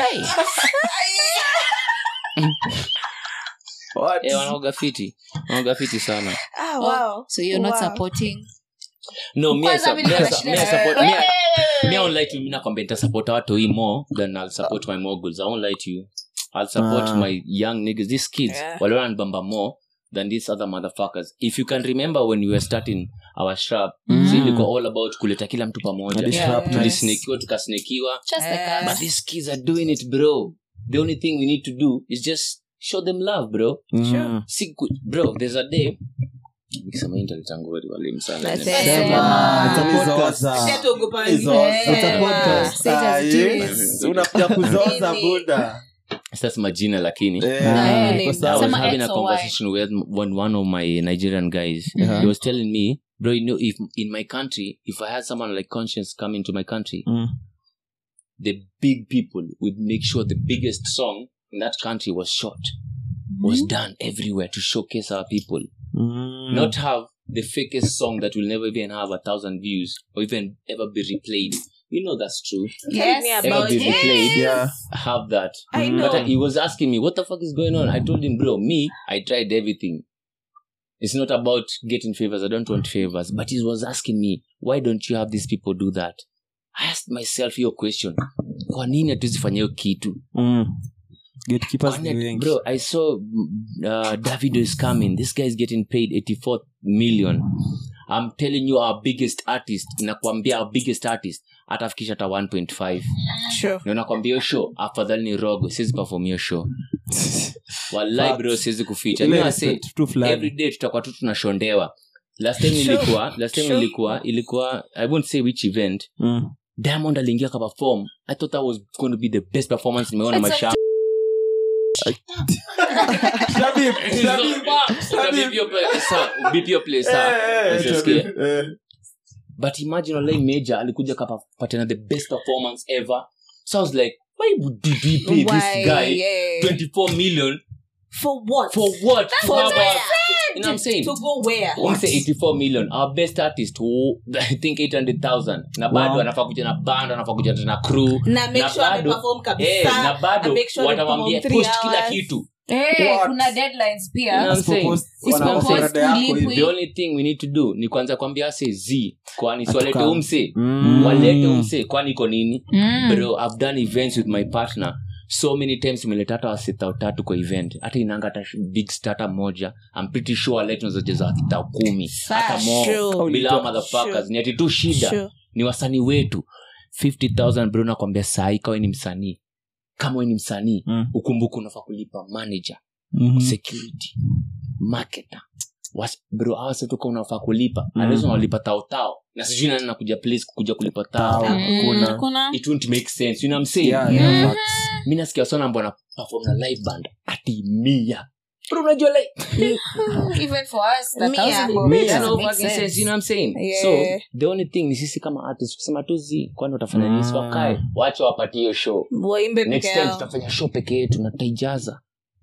What? Eh, wanaoga fiti wanaoga fiti sana Ah, wow. So you're not Wow. supporting no me I Kwanza sup- mimi me I niko sup- shida me I na support- wewe. me I- me I won't lie to you, mi nakwambia nitasupport watu hii more than I'll support my moguls. I won't lie to you. I'll support Ah. my young niggas, these kids, Yeah. wale wananibamba more than these other motherfuckers. If you can remember when we were starting our shop, Mm. so ilikuwa all about kuleta kila mtu pamoja. Hadi Yeah. sharpness. Tulisnekiwa, tukasnekiwa. just like Eh. us. But these kids are doing it, bro. The only thing we need to do is just show them love, bro. Mm. Si ku- bro, there's a day nikisema hii nitalitangua walimu sana. Nasema. Sema, it's a Ni podcast. zoza. Si ati ogopa Ni zoza. wengine. It's a podcast. Say it as it Ah, is. yes. unakuja kuzoza Nini? buda Sasa majina lakini Eh, Ah, iko name. sawa. I was Sema having a X or Y. conversation with one, one of my Nigerian guys. Yeah. He was telling me, bro, you know, if in my country, if I had someone like conscience come into my country, Mm. the big people would make sure the biggest song in that country was shot, was done everywhere to showcase our people. Mm. Not have the fakest song that will never even have a thousand views or even ever be replayed. You know that's true. Tell me Yes. Ever about be it. replayed. Yeah. Have that. I Mm. know. But uh, he was asking me, what the fuck is going on? I told him, bro, me, I tried everything. It's not about getting favors. I don't want favors. But he was asking me, why don't you have these people do that? I asked myself your question. Kwa nini hatuzifanya hiyo kitu? Mm. Gatekeepers Kwa ni nini- wengi. Bro, I saw uh, Davido is coming. This guy is getting paid 84 million. I'm telling you our biggest artist, nakwambia our biggest artist atafikisha hata 1.5 Sure. na nakwambia hiyo show afadhali ni rogo siwezi perform hiyo show walai bro siwezi kuficha Ile Mi nase, respect tu fulani. every day tutakuwa tu tunashondewa last time Sure. ilikuwa last time Sure. ilikuwa ilikuwa i won't say which event Mm. diamond aliingia ka perform i thought that was going to be the best performance nimeona It's a maisha Shabib, Shabib. Eh, eh, Shabib. Eh. but imagine olai major alikuja kapatana the best performance ever so i was like why would you pay Why? this guy Yeah. 24 million For what? for what For How about- where? you know what i'm saying To go where? One say 84 million our best artist who i think 800000 na bado Wow. anafaa kuja na band anafaa kuja na crew Na make Na sure bado- ameperform kabisa. eh, na bado and make sure watamwambia ameperform post three kila hours. kitu Eh, What? kuna deadlines You know pia what I'm saying? Usipopost, Usipopost, wanapost rada yako ulipwe. hivi. the only thing we need to do ni kwanza kwambia se z kwani siwalete Atukam. umse Mm. walete umse kwani iko nini Mm. bro i've done events with my partner so many times imeleta hata wasita tatu kwa event hata inanga hata sh- big starter moja i'm pretty sure alete unazojeza wasita kumi hata more Sure. bila hao motherfuckers Sure. ni ati tu shida Sure. ni wasanii wetu 50000 bro nakwambia sahii kawe ni msanii kama we ni msanii Mm. ukumbuke unafaa kulipa manager Mhm. security marketer Was, bro awasetoka unafaa kulipa Mm. mm. unaweza unalipa tao tao na sijui nani nakuja place kuja kulipa tao Tao. Mm, Kuna- kuna it won't make sense you know what I'm saying Yeah, yeah, facts. mi nasikia sana mbona perform na live band ati mia bro unajua like even for us the Mia. thousand Mia. bob Makes doesn't no make fucking sense. sense, you know what I'm saying? Yeah. so the only thing ni sisi kama artist kusema tu zi kwani watafanya nini Mm. Si wakae wacha wapatie hiyo show waimbe next peke time yao tutafanya show peke yetu na tutaijaza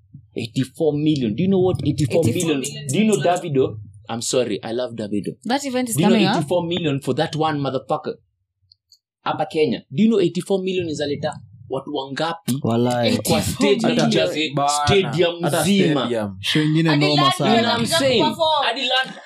84 million do you know what 84, 84 million million do you know dollars. davido i'm sorry i love davido that event is do you know coming up 84 million for that one motherfucker hapa kenya do you know 84 million izaleta watu wangapi Walai. kwa stage na Hata- tujaze Bana. stadium Hata mzima stadium. Show ingine Hadi noma London. You know what sana I'm Anakuja saying? kuperform. Hadi London.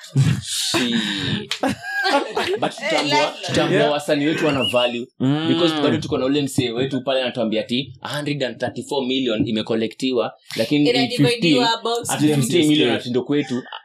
Shit. But tutambua- tutambua Yeah. wasanii wetu wana value Mm. because bado tuko na ule msee wetu pale anatuambia ti 134 million imekolektiwa lakini 815 inadividiwa about ati 15 Yes, million yes. atindo kwetu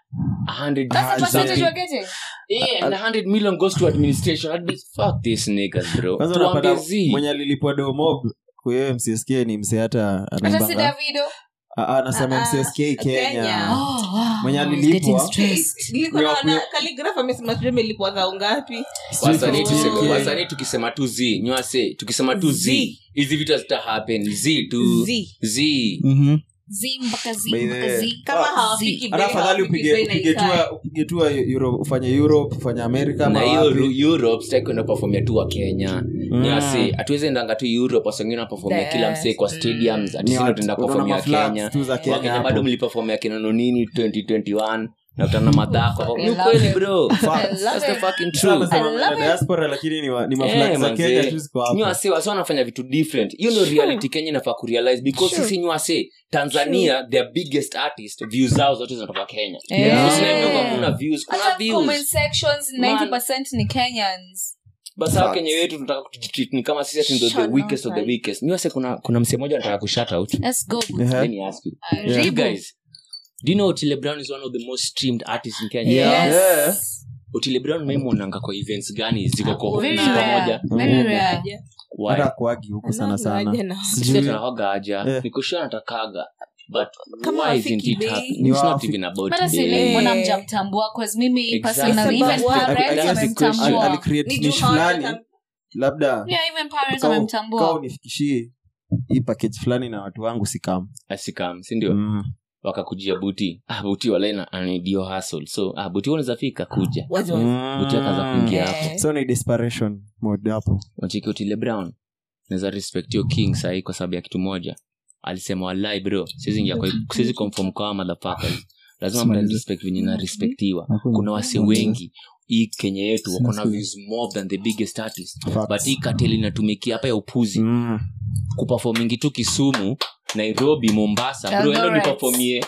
A hundred That's the percentage something. we're getting. Yeah, and a hundred million goes to administration. I'd be fuck these niggas, bro. kwanza Tuambie unapata zi. mwenye alilipwa domob kwahiyo mcsk ni mse hata Hata si anaimbanga Davido. Ah, ah, anasema Ah, ah, mcsk kenya Kenya. Oh, wow. Mwenye I was alilipwa. getting stressed. nilikuwa Ni wa- naona Calligraph amesema sijui amelipwa dhao ngapi wasanii Oh. tuseme- wasanii tukisema tu z nywase tukisema tu z Z. hizi vitu hazita happen z tu Z. z Mhm. Z mpaka Z By the mpaka way. Z. kama Ah, hawafiki hata bei, afadhali hawafiki upige bei na upige ikae. tua upige tua Euro- ufanye europe ufanye amerika ama na hiyo wapi. Ru- europe sitaki kwenda performia tu wa kenya Mm. nyasi hatuwezi endanga tu europe wasengine napefomia kila msee kwa stadiums Ni atisino watu- tenda unaona performia maflags kenya tu za Kenya wakenya hapo. bado mlipefomia kina nonini 2021 nakutana na madhako I ni love ukweli it. bro I That's love the it. fucking Sasa truth anasema I love na it. diaspora lakini ni wa- ni Eh, maflags za manze. kenya tu ziko hapo nywase wasi wanafanya vitu different hiyo ndio reality kenya inafaa kurealize because Sure. sisi nywase tanzania their biggest artist views zao zote zinatoka kenya Yeah. Usiniambie kwamba kuna views kuna Hata comment views sections, Man. 90% ni Kenyans. basi hao Facts. kenya wetu tunataka kutreat ni kama sisi ati ndio the Shut weakest of the up. weakest nywase kuna kuna msee mmoja anataka kushout out Let's go. Ehe. let me ask you Yeah. you guys do you know otile brown is one of the most streamed artists in kenya Yeah. Yes. Yeah. otile brown memwonanga kwa events gani ziko kwa Very ziko rare. pamoja Very Mm. rare. why hata kuagi huku sana Anaga sana aje na- Sisi Sijui. tunataka aja Eh. nikushua natakaga but Kama why isn't hafiki it bei. happening Ni it's not wafi- even about Hata si bei. ni mbona Eh. mjamtambua 'cause mimi Exactly. personally, It's even about what? parents That's the wamemtambua. question. Ali- alicreate Ni juu niche hawataka- fulani labda Yeah, even parents kau- wamemtambua. kau nifikishie hii package fulani na watu wangu sikam asikam sindio mm. wakakujia buti ah, buti walaina anidio hustle so ah, buti unaweza fika kuja Wazi wazi. buti akaza kuingia Eh. hapo so ni desperation mode hapo wachiki otile brown naweza respect yo king sahii kwa sababu ya kitu moja alisema walai bro siwezi ingia kwa siwezi conform kwa motherfuckers lazima mta respect venye narespektiwa kuna wase wengi hii kenya yetu wako na views more than the biggest artist Facts. but hii kateli inatumikia hapa ya upuzi mm. kupafomingi tu kisumu nairobi mombasa bro endo Eldoret. nipafomie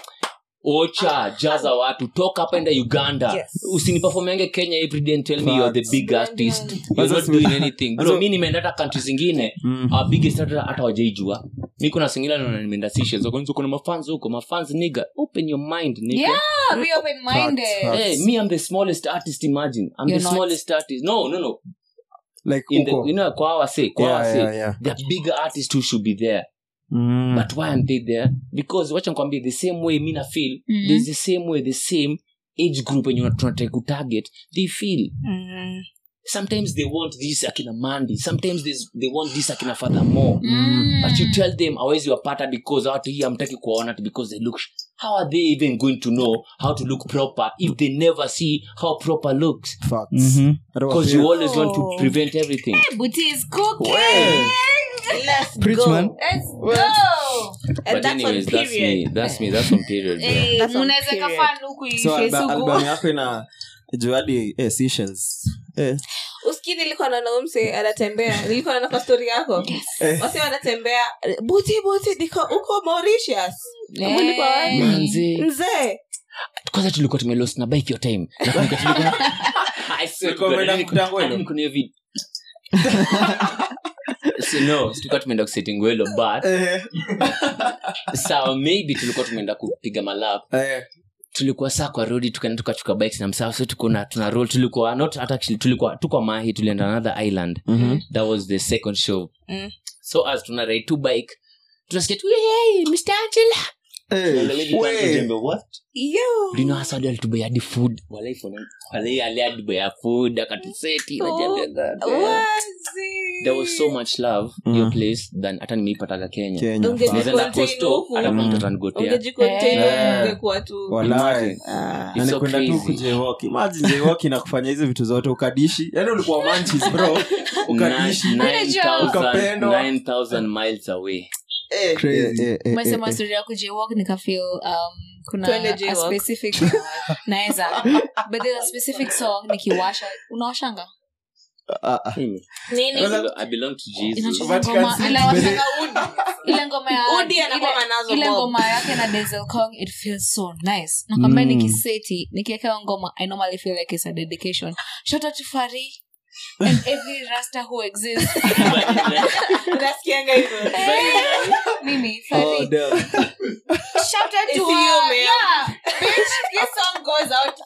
ocha jaza watu toka hapa enda uganda Yes. usinipafomiange kenya everyday and tell me you're the Facts. big artist you're Kwanza not si- doing anything bro Kwanza- mi nimeenda hata country zingine Mm. our biggest hata hata wajaijua mi kuna singine naona nimeenda Seychelles, wako nje kuna mafans huko mafans nigga open your mind nigga Yeah, be open-minded. Facts, Hey, me I'm the smallest artist imagine I'm You're the not. smallest artist no no no like in the, huko you know kwa our say kwa Yeah, our say yeah, yeah. there are bigger artists who should be there Mm. but why aren't they there because wacha nikwambie the same way mi na feel Mhm. there's the same way the same age group wenye tunataka kutarget they feel Mm. sometimes they want this akina mandi sometimes this, they want this akina furthermore Mm. but you tell them awezi wapata because watu hii amtaki kuwaona because they look sh- how are they even going to know how to look proper if they never see how proper looks Facts. Mhm. Hata because you wapia- always want to Oh. prevent everything Booty is cooking. Well. Let's Preach, go. man. Let's Well. go. And but that's on anyways that's me period. that's me that's on period bro. Eh, That's on mnaweza period. kafan huku so ife alba, suku. albamu yako ina juadi eh, Seychelles. eh. uski nilikuwa naona umse anatembea nilikuwa naona kwa stori yako wasi wanatembea buti buti niko huko mauritius Eh. Mlikuwa wapi? Manze. mzee kwanza tulikuwa tumelost na bike your time Nakumbuka tulikuwa- I swear Mlikuwa to God, mmeenda hadi kukuta niko- Ngwelo? hadi niko na hiyo vid- So, no tulikuwa tumeenda kuseti ngwelo but Eh, sawa maybe tulikuwa tumeenda kupiga malap eh. tulikuwa saa kwa rodi tukaenda tukachuka bikes na msaa so tukuna tuna roll tulikuwa not hata actually tulikuwa tukwa mahi tulienda another island Mhm. that was the second show Mm. so as tuna ride two bike tunasikia tu hey, mr angela Eh, Tunaangalia vitu we. hapo jembe, what yo lino hasa wadi alitubea hadi food walai fona- walai ali alitubea food akatuseti na jambo that. wazi there was so much love Mm. your place than hata nimeipataga kenya Kenya, Ungeji- facts. Nilienda Contain Coastal, huku. hata kuna Mm. mtu atanigotea. ungejikontain Eh. ungekuwa tu Walai. Ah. It's Yani so kwenda tu crazy. kujewoki imagine jewoki na kufanya hizi vitu zote ukadishi yani ulikuwa manchis bro ukadishi Nine- nine Ukapendwa. thousand- nine thousand miles away Eh, Crazy. eh, eh, eh, umesema eh. story ya kujewalk nikafeel um, kuna Twende a jaywalk. specific naweza but there's a specific song nikiwasha unawashanga Ah, ah. nini I belong to Jesus. inacheza Vatican ngoma City. inawashanga udi ile ngoma ya Udi anakuwa nazo ile mob. ngoma yake na Denzel Kong it feels so nice nakwambia Mm. nikiseti nikiwekewa ngoma i normally feel like it's a dedication shout out to Fari and every rasta who exists unasikianga hivyo mimi Oh, Fari damn. shout out to It's her you, man. yeah bitch this song goes out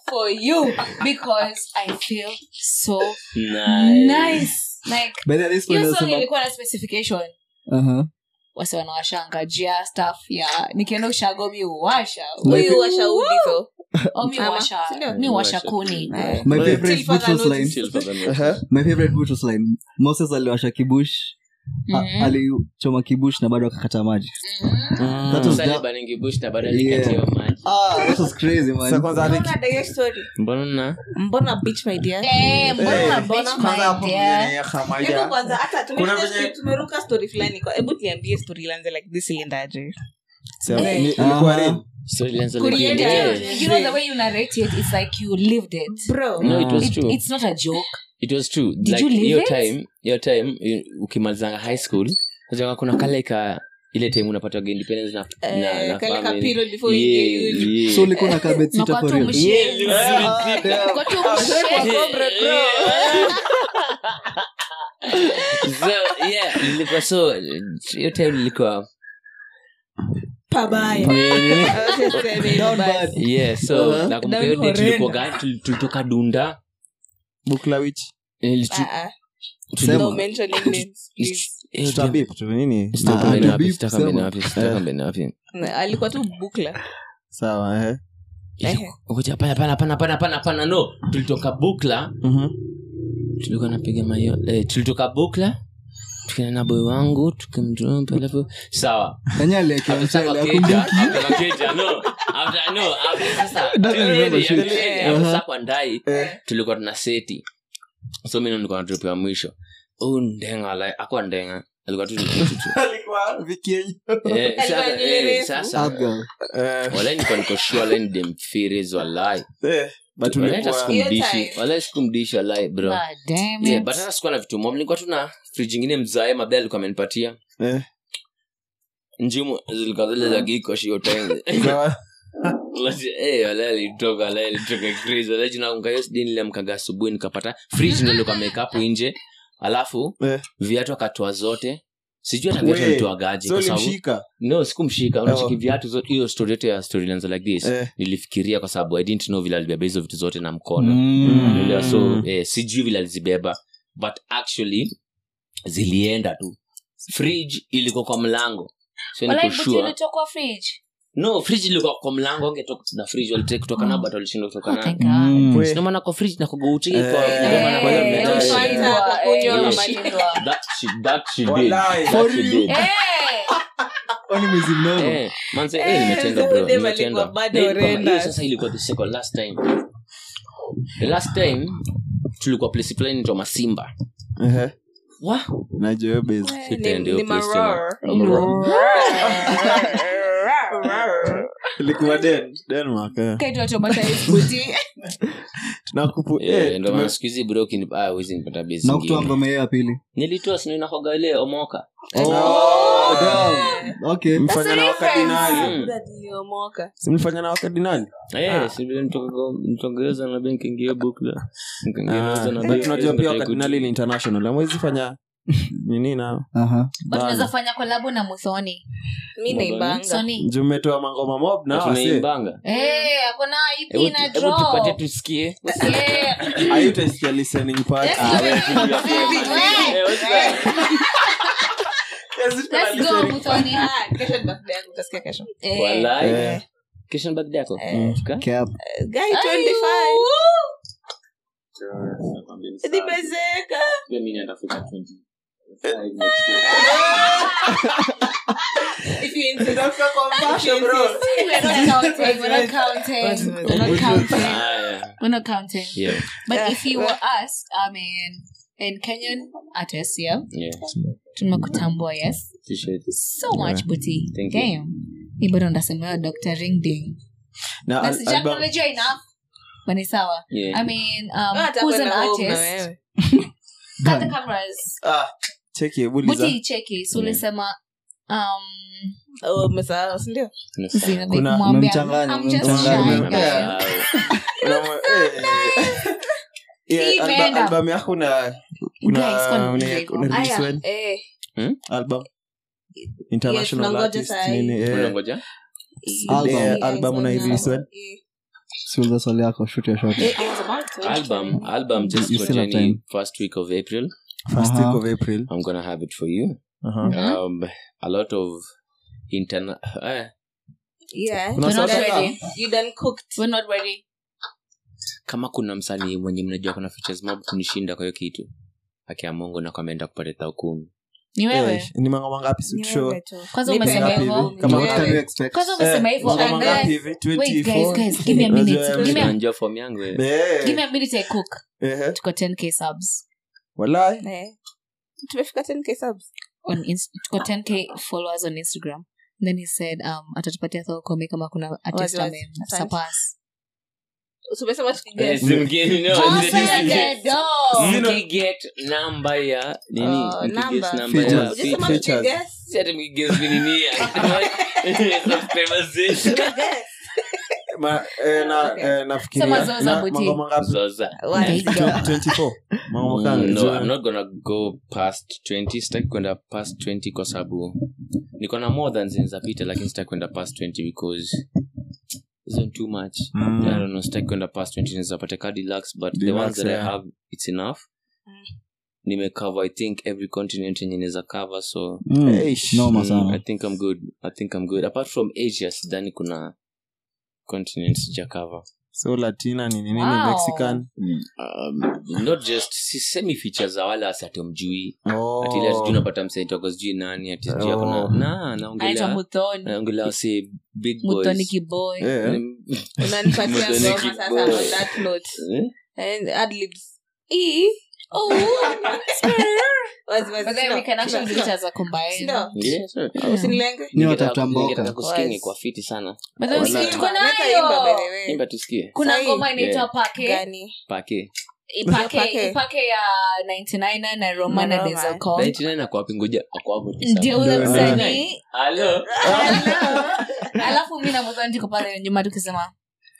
for you because I feel so Nice. nice. Like By the way, this point hiyo song nasema- ilikuwa na specification Aha. wasi wanawashanga jia staff ya nikienda ushago mi uwasha huyu washaudi tho o mi Ama, uwasha sindio? mi uwasha kuni Eh. my Wait, favorite till further Boutros notice. line Chill for the minute. Aha. my favorite Boutros line moses aliwasha kibush a- Mhm. alichoma kibush na bado akakata maji Mhm. That was Sasa that- Baningi Bush na bado Yeah. alikatia maji. ah that was crazy man Sasa kwanza hadi- Mbona dai story Mbona na- mbona bitch my dear Eh, mbona Eh, una mbona bitch kwanza my hapo dear? kwenye Khamaja. hebu kwanza hata Kuna tumeruka venye- tumeruka story fulani kwa hebu tuambie story ilanze like this iliendaje Sema, Eh. ni- ilikuwa Aha. real. Story ilianza Kulienda- like, yeah. you know the way you narrate it it's like you lived it bro No, it was It- true. it's not a joke it was true Did like you live hiyo it? time hiyo time you- ukimalizanga high school unajua kuna kale ka ile time unapataga independence na, na, Eh, na kale ka family. period before you Yeah, get uni. yeah. so ulikuwa na kabet Na sita kwa for tu real mshie. Yeah, Ah, damn. Kwa tu mshie. so yeah nilikuwa so hiyo time nilikuwa pabaya Down bad. yeah so Uh-huh. nakumbuka Down hiyo day horrenda. tulikuwa tuli- tulitoka dunda Bukla which? Eh, tu- Ah, ah. tuli- no mentioning names please. hiyo Tuta time- beep tu, nini? Sitaka Ah, mbele to wapi, beep, sitaka sema. mbele wapi, sitaka mbele wapi. Na, alikuwa tu bukla sawa ehe. Ehe. Ngoja, hapana, hapana, hapana, hapana, hapana, hapana, no tulitoka bukla Mhm. tulikuwa napiga mayo eh, tulitoka bukla tukaenda na boy wangu tukamdrop alafu sawa Enyewe aliekea After mchele, Makeja, akumbuki. after Makeja, no. After- no, after- sasa, Doesn't really, remember shit. really, Eh. after Uh-huh. saa kwa ndai Eh. tulikuwa tuna seti so mi ndo nilikuwa na drop ya mwisho huu ndenga like, akwa ndenga alikuwa tu ni kitu tu Eh, sasa, Alikuwa nywele eh, refu. sasa Up girl. Eh, walai nilikuwa niko sure walai ni dem firiz walai eh, but Walai hata ulikuwa- Hiyo sikumdishi time. walai sikumdishi walai bro God damn yeah, it. but hata sikuwa na vitu mob nilikuwa tu na friji ingine mzae mabe alikuwa amenipatia Eh, njimu zilikuwa zile za gikosh hiyo time sawa. alitoka nilimkaga asubuhi nikapata fridge ndo nilikuwa ameweka hapo nje alafu Eh. viatu akatoa zote sijui hata viatu We, alitoagaje so kwa sababu ulimshika? no sikumshika unachiki Oh. viatu zote hiyo story yote ya story ilianza like this Eh. nilifikiria kwa sababu i didn't know vile alibeba hizo vitu zote na mkono Mm. Unaelewa? so eh, sijui vile alizibeba but actually zilienda tu fridge ilikuwa kwa mlango so Walai, niko but sure ilitoka fridge. no fridge ilikuwa kwa mlango angetoka na fridge walitake kutoka nao but walishindwa kutoka Oh, nayo thank God. Mm. We. Sina maana kwa fridge na kugouti Eh, kwa eh, ndio maana kwa hiyo eh, mmetaa eh, shit. Fanta, kakunywa, Eh, mashindwa. that she that she did Walai. that For she you. did Eh, Kwani mwezi mnono? eh manze Eh, eh nimetenda so bro dem nimetenda alikuwa bado Na ilikuwa- horrendous. hiyo sasa ilikuwa the second last time the last time tulikuwa place fulani inaitwa masimba Ehe. wa najua hiyo base. Eh, Sitaenda ni- hiyo ni place maroar. ilikuwa Den- denmark eh. kaitwa traumatized booty. Nakupu- Eh, eh, ndio maana tume- siku hizi bro ukini- ah, huwezi nipata base na kutoa ingine. ngoma hiyo ya pili nilitoa sino inakoga ile omoka Oh, damn. Okay. mfanya na wakardinali Mm. Niliomoka. Si mlifanya na wakardinali Eh, si vile nitoka- nitongeza na benki ingia bukla Nikaongeza na Ah, benki, but tunajua pia nikataka wakardinali ni international amwezi fanya nini nao Aha. But Bana. tunaweza fanya kolabo na muthoni mi naibanga soni juu mmetoa mangoma mob na Na wase. tunaimbanga Eh, akona ip Hebu- na hebu draw. tupatie tusikie Yeah. Haitaisikia listening part. Let's Ah, do we- it. Eh, Eh, what's that? let's go, Muthoni. Ah, kesho ni birthday yangu, utasikia kesho Eh. Walai. Eh. Kesho ni birthday yako Eh. Ka? Cap. guy Ay, 25 woo. nimezeka Pia mimi natafuta 20. if you insist We're not counting, we're not counting, we're not counting, Haya. we're not counting. Yeah, But Yeah. if you were asked, I mean, in Kenyan artists, yeah, yeah. tumekutambua, yes, Appreciate it. so much booty. Thank you. Damn. Hii bado ndasemewa Dr. Ring Ding. Na Na al- sija album- acknowledge enough. But ni sawa. Yeah. I mean, um, hata who's an kwenda home na artist? wewe. Cut the cameras. Ah, cheki hebu uliza. Booty cheki. So ulisema, um, Oh, umesahau, si ndio? zina like Kuna- mwambia, umemchanganya, I'm just umemchanganya. shy, Yeah. guys. Unamwe- eh, yeah, Hii alba- imeenda. album yako una- Guys, una- kwani una- hivyo? una release Aya, when? eh, Album? International tunangoja artist, saa hii. nini, eh. Unangoja? Album. Eh, Yes, album una yes, release when? eh. siuliza swali yako shoot your shot I was about to. album album just You for still have Jenny time. first week of april first Uh-huh. week of april i'm gonna have it for you uh-huh. um a lot of interna eh, Yeah. Kuna We're not sauce? ready. You done cooked. We're not ready. kama kuna msanii mwenye mnajua kuna features mob kunishinda kwa hiyo kitu akia mungu na kwameenda kupata tao kumi Ni wewe. Eh, ni mangoma ngapi si Ni show wewe tu. Kwanza Nipe umesema ngapi hivyo. hivi? Kama Ni what wewe. can you expect Kwanza umesema Eh, hivyo. ngoma and ngapi then- hivi? Wait, 24? guys, guys, give me a minute. Unajua- Give me a- unajua form yangu eh. Eh, give me a minute I cook. eh, Tuko 10k subs. walai Eh. tumefika 10k subs On Inst- tuko 10k followers on Instagram. And then he said um atatupatia thokome kama kuna artist Wazi, wazi. ame Asante. surpass. tumesema Eh, tukiguess. si mgeni, no, Oh, si- say si- again, no. mkiget namba ya nini Oh, mkiget namba. namba ya Features. Ujisema Features. tukiguess. Si ati mkiget ni nini Subscribers zetu. Tumeguess. Ma- eh, na- Okay. eh, nafikiria Sema zoza na- buti. mangoma ngapi? Zoza. Wazi. 24 mangoma kanga Mm, no, Juu- I'm not gonna go past 20 sitaki kwenda past 20 kwa sababu niko na more than zinzapita lakini sitaki kwenda past 20 because isn't too much Mm. I don't know sitaki kwenda past 20 nizapate ka deluxe but the Deluxe, ones that yeah. I have it's enough Mm. nimecover i think every continent yenye naweza cover so Mm, Eish. noma mm, i sana think i'm good i think i'm good apart from asia sidhani kuna continent sija cover so latina ni nini Wow. mexican um, not just sisemi feature za wala asiatomjui Oh. ati ile sijui unapata msaitoko sijui nani ati sijui ako na Oh. na Anaitwa naongelea Muthoni. naongelea si big Muthoni boys kiboy. Eh. Mm, unanipatia Muthoni ngoma kick sasa boy. on that note eh? and adlibs e oh wazi wazi But then we can actually do it Sino. as a combined. Sino. Yeah, sure. usinilenge Ni Ningetaka- watafuta mboka. ningetaka kusikia Wazi. ingekuwa fiti sana But then Wala. si- tuko Neta imba, by the nayo way. imba tusikie kuna Sahi. ngoma inaitwa Yeah. pake gani pake ipake Pake. ipake ya 99 na roma Na na Roma. Denzel Curry. 99 ako wapi ngoja ako hapo tu sana. ndio ule Ndio, msanii Halo? alafu mi na Muthoni tuko pale nyuma tukisema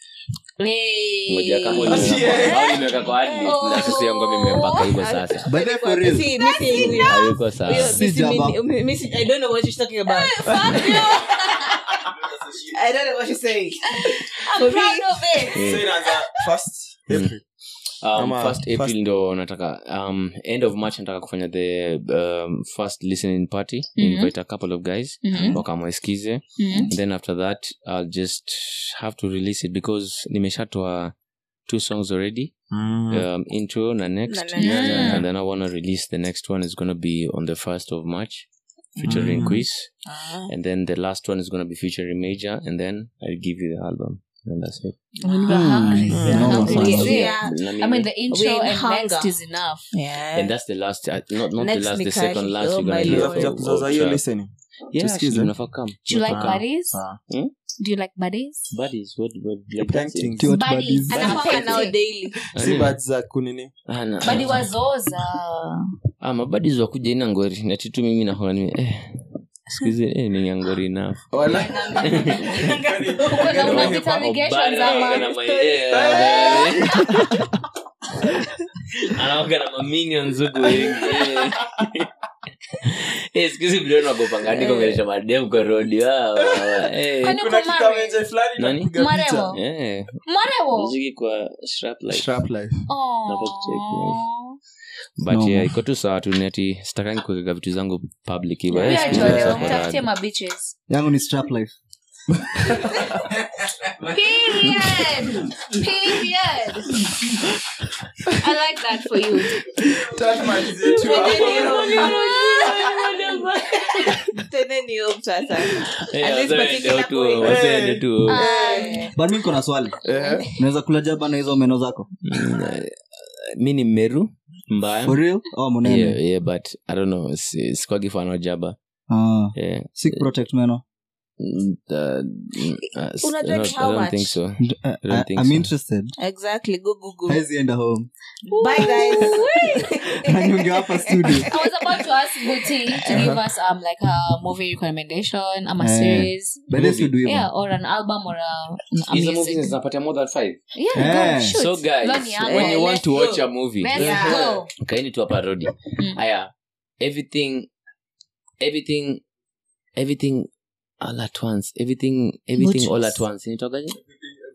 "Hey." Ngoja kama uliweka- au nimeweka kwa adlib, Oh. na sisi yangu mimi nimempaka hivyo sasa By the way, for real. Si- mi si English. hayuko sawa Huyo, Si mi si- jaba. mi- mi- mi si- I don't know what she's talking about. I don't know what she's saying. I'm proud of it. So inaanza first April. um, Ama first april first- ndo nataka um, end of march nataka kufanya the um, first listening party Mhm. invite a couple of guys Mhm. wakamwaskize Mhm. and then after that i'll just have to release it because nimeshatoa two songs already um, intro na next Na- na- na- and then i want to release the next one is going to be on the 1st of march featuring Mm. quiz and then the last one is going to be featuring major and then i'll give you the album and that's it When we're hungry. Mm. We're No, hungry. no, Is no. it? Yeah. Na I mimi- mean, the intro We're in and hunger. next is enough. Yeah. and that's the last uh, not, not Next the last the Mikali. second last Oh you're gonna my hear Lord. Kuja of- kuzaza of hiyo track. listening yeah Tusikize. actually, unafaa come Do you like Ah. buddies? Ah. Do you like buddies? buddies what what like Painting. dancing? Ti what Buddies. buddies. Anafanya nao daily. si bad za kunini Ah, na- Buddy wazoza. ah mabuddies wakuja ina ngori nati tu mimi naona nime eh sikuzi eh ni ngori enough Wala. Uko na una with allegations ama? anaoga na maminions huku wengi Eh, sikuzi vile nagopanga hadi kuongelesha madem kwa rodi wao, wao, eh. Kwani uko kuna married? kikamenje fulani Nani? napiga picha. Maremo? Eh, Marewo? muziki kwa strap life. Sharp life. Aw. Napata kucheck, but No. yeah, iko tu sawa tu nati sitakangi kuweka vitu zangu public hivyo Pia Eh, sikuzi Joel, sasa kwa mtafutie radi. mabiches. yangu ni strap life Period. Period. I like that for you. Teneni hope sasa. Eh, At least wazaende particular tu, point. wazaende tu. Ay. but mi niko na swali Eh, unaweza kula jaba na hizo meno zako Mm, eh, mi ni mmeru mbaya for real oh, munene yeah, yeah, but i don't know si- sikwagi fano jaba Ah, yeah. sick protect meno Mm, uh, mm, uh, s- Unajua I ni don't- how I don't much? think so. D- uh, I don't I- think I'm so. interested Exactly. Go Google. haizi enda home Bye guys. nanyonge hapa studio I was about to ask Buti to give us um like a movie recommendation, um, a Eh. series, but this we do hivyo. yeah, or an album or a, a Hizo music. movies zinapatia more than five. Yeah, Eh. go shoot. so guys Learn young. when Eh, you want let's to watch go. a movie Let's Yeah. go. kaini tu hapa rodi Mm. aya everything everything everything all at once everything everything all Butchers. at once initokaje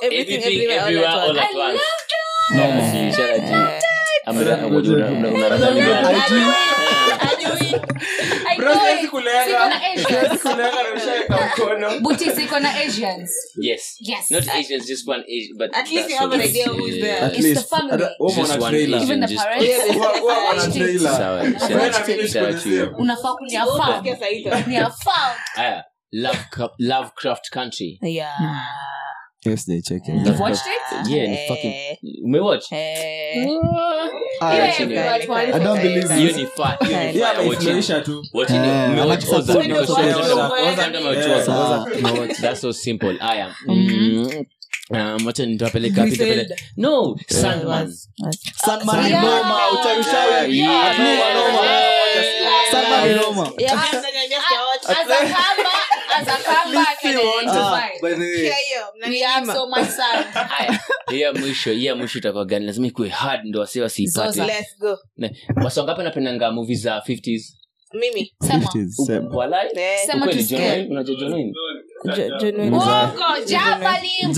Everything, Everything, everywhere, all everywhere, at all once. at once. Yeah, ishara juu. Ama una- una- una- unadhani IG. Hajui. I Bro, know siwezi it. kulenga. Siko na Asians. Siwezi kulenga na ushaweka mkono. Buti siko na Asians. Yes. Yes. Not Asians, just one Asian, but At least you that's have an all. idea who's Yeah, there. yeah, At It's least. the family. Hata- wewe Just umeona one trailer. Even the Asian, just- parents. Wa- wa- wana Just- trailer. Sawa, Wewe shout na out mimi to- shout out to you. nikuelezea. unafaa kuniafam Utasikia saa hizo. niafam Aya, Lovecraft- Lovecraft Country. Yeah. Yes, they check it. You've watched it? Yeah, ni Eh. fucking- umewatch? Eh. Ah, Yeah, Actually, everyone like wants I don't it. believe Hiyo this. ni fa- hiyo ni Yeah, fire watching. ameifurahisha tu. Watching it. Eh, Umewatch anakusupport. also because Support. because- Support. because kama umewatch Yeah. also. Sawa. Umewatch. That's so simple. Aya. Mm. Um, wacha nitawapeleka wapi? Griselda. Nitawapeleka- No, Sandman. Sandman ni Yeah. noma, uchawi uchawi. Yeah. Ati ni noma. Sandman ni noma. Yeah, I'm gonna just watch. as a kamba as a kamba I can Ah, identify by the way. Hear hiyo, we have mnaninyima. so much sound Haya. hiyo ya mwisho hiyo ya mwisho itakuwa gani lazima ikuwe hard ndo wasi wasiipate Zoza. Let's go. wasongapi napendanga movie za 50s Mimi. sema 50s, Uku- same. walai Eh, Sema Ukweli, tusikie. John Wayne? unajua John Wayne? Jo- John Wayne. Uongo, Java ni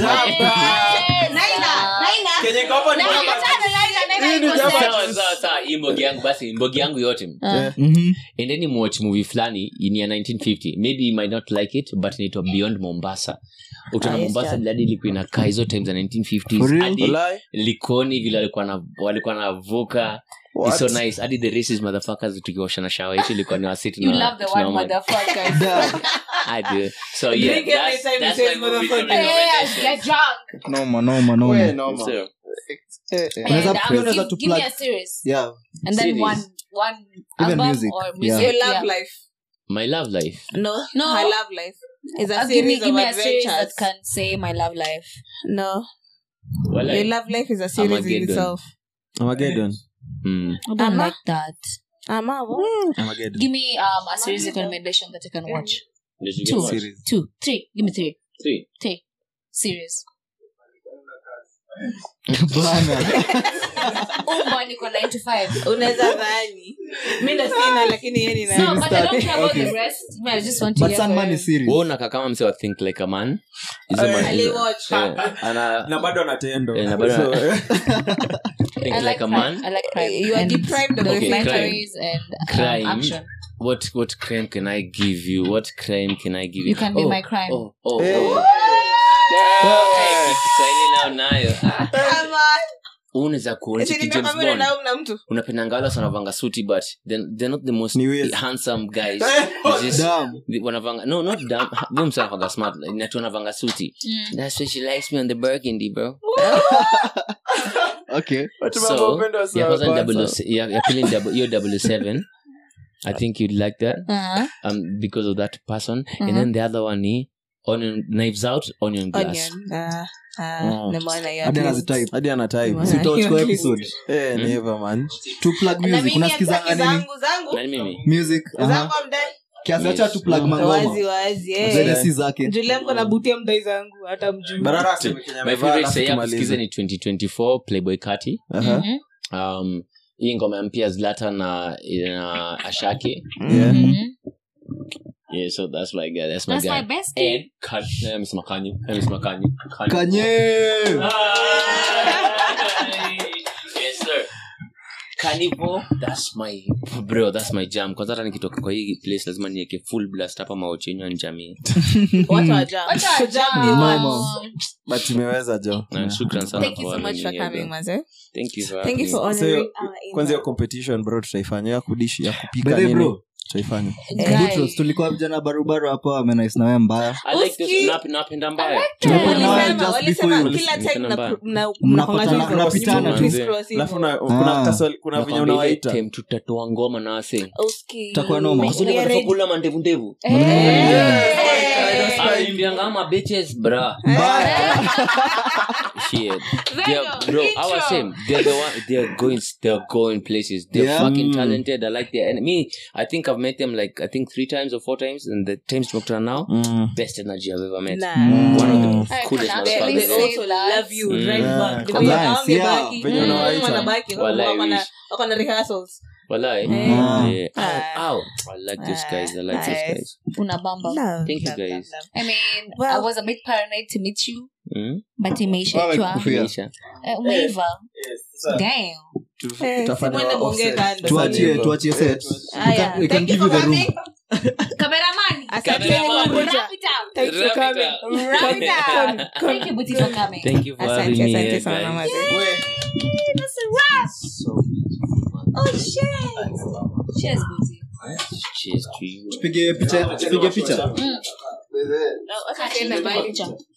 Naila. Kenye ngoma ni Naila, ngoma. tano, Naila, Naila Hii ni iko Java set. sawa sawa sawa hii mbogi yangu basi mbogi yangu yote Mhm. endeni muwatch movie fulani ni ya 1950 maybe you might not like it but inaitwa beyond mombasa utaona Ah, yes, mombasa yeah. hadi ilikuwa inakaa hizo time za For 1950s real? hadi Walai. likoni vile walikuwa na walikuwa navuka It's so nice hadi the racist motherfuckers tukiwashana shawa yetu ilikuwa ni wasiti You love the word motherfucker. Damn. I do. So yeah, Drink every that's, time that's you my say movie motherfucker. Yes, get drunk. Noma, noma, noma. We, noma. So, Unaweza- And, um, pia unaweza give- tu give me plug- a series. Yeah. And then Series. one one Even album music, or yeah. music. Your love Yeah. life. my love life. No. No. Her love life. Is a Uh, give me series give of me a series that adventures. can say my love life. No. Well, Your like, love life is a series in Armageddon. itself. Armageddon. mm, I don't Ama? like that. Ama, Armageddon. Give me um a series recommendation that I can watch. did you get Two. much? Series. Two, three. Give me three. Three. Three series. Bana. Umba niko 9 to 5. unaweza dhani mi ndo sina lakini yeye ni No, nani. but I don't care about Okay. the rest. I just want to But hear Sandman for- is serious. Wewe unakaa kama mse wa think like a man Hizo Eh, ma- hizo- aliwatch. eh, ana na bado anatendo Eh, na bado- So, eh, think I like a crime. man I like crime. You are And deprived of Okay, documentaries and um, Crime. action. what what crime can I give you what crime can I give you You can be Oh, my crime. oh, oh, Eh. oh. Eh, Kiswahili nao nayo Ah, Ama, unaweza kuonyesha eti ki James nimekwambia Bond unaenda na mtu unapendanga wale wanavanga suti but they're, they're not the most Ni weird. handsome guys Eh, They're just- Damn. they- wanavanga no not damn huyo msa anavanga smart natu wanavanga suti Mm. that's why she likes me on the burgundy bro Okay. watu So, mambo upendo wa ya sawa kwanza ni kwanza. double o- ya ya pili ni double- hiyo double seven i think you'd like that Uh-huh. um because of that person and Mhm. then the other one ni onion knives out onion glass onion Ah, ah, Mm. nimeona hiyo Hadi at least. anazitype. hadi ana type. Nimeona Si utawatch hiyo kwa at least. episode. Eh, ni hivyo man To plug Na music. mimi Unasikizanga hataki nini? zangu zangu nani mimi Music. aha. zangu amdai Kiasi acha tu plug Yes. mangoma. wazi wazi eh. Zile si zake. Julia mko nabutia mdai zangu hata mjuu Barara aseme Kenya my amevaa, favorite alafu say tumalize. kusikiza ni 2024 playboy kati Aha. Mhm. um hii ngoma ya mpya zlata na na ashake Yeah. Mhm. yeah so that's my guy that's my That's my guy bestie. and kan eh, amesema kanyi Eh, amesema kanyi Kanyi. Kanye. yes sir Carnival, that's my bro that's my jam kwanza hata nikitoka kwa hii place lazima niweke full blast hapa maochenyo njamii watu wa jam Wacha So jam ni jam. what? but imeweza jo na shukran sana thank you so kwa much having for me here, coming bro. maze thank you for thank you having for me. So, honoring our kwanza hiyo invite. competition bro tutaifanya ya kudishi ya kupika By the way, nini bro. tutaifanya Guy. Butros, tulikuwa vijana barubaru hapa amenais nawe mbaya I like this Uski. nap- napenda mbaya Tumekuwa na wewe Walisema- just walisema before you. kila time Mnapenda mna- mbaya. mna- Mnapatana- mnafanya hivyo, mnapitana hivyo, tu. criss cross hivyo. alafu na- Ah. kuna kaswali- kuna venye Nakwambia ile unawaita time tutatoa ngoma na wase Uski. Itakuwa noma. We- Kusudi we are wanafaa ready. kula mandevu ndevu Eh. Alimbianga ama bitches bra shit they're, bro I was saying they're the one they're going they're going places they're Yeah. fucking Mm. talented I like their and me I think I've met them like I think three times or four times and the times tumekutana now Mm. best energy I've ever met Nah. one of Mm. the coolest I can They- actually they motherfuckers say also that. love you Mm. right Yeah. back. Come Because on. hawangebaki. Venye Mm, unawaita. wanabaki. Walai Wako na- wish. wako na rehearsals. Walai. Eh. Yeah. Ah. Ow, ow. I like these guys. I like these Nice. guys. Una bamba. Love, Thank you, love, guys. love, love. I mean, Well- I was a bit paranoid to meet you, Mm? but imeisha Wewe chwa kufia. Maisha. Eh, umeiva damn Tutafanya Mwende mwongee offset. kando. tuachie tuachie set Aya. We can- we can Thank you give you for the room coming. Cameraman. Asante Cameraman. kwa kuja. Wrap it up. Thanks for Wrap it coming. up. Wrap it up. Thank you, Buti, for coming. Thank you for Asante, having me asante here, sana, guys. mazee. That's a wrap. Oh, cheers. Cheers, Buti. Cheers to you. tupige picha tupige picha No, acha tuende mbali. Picha.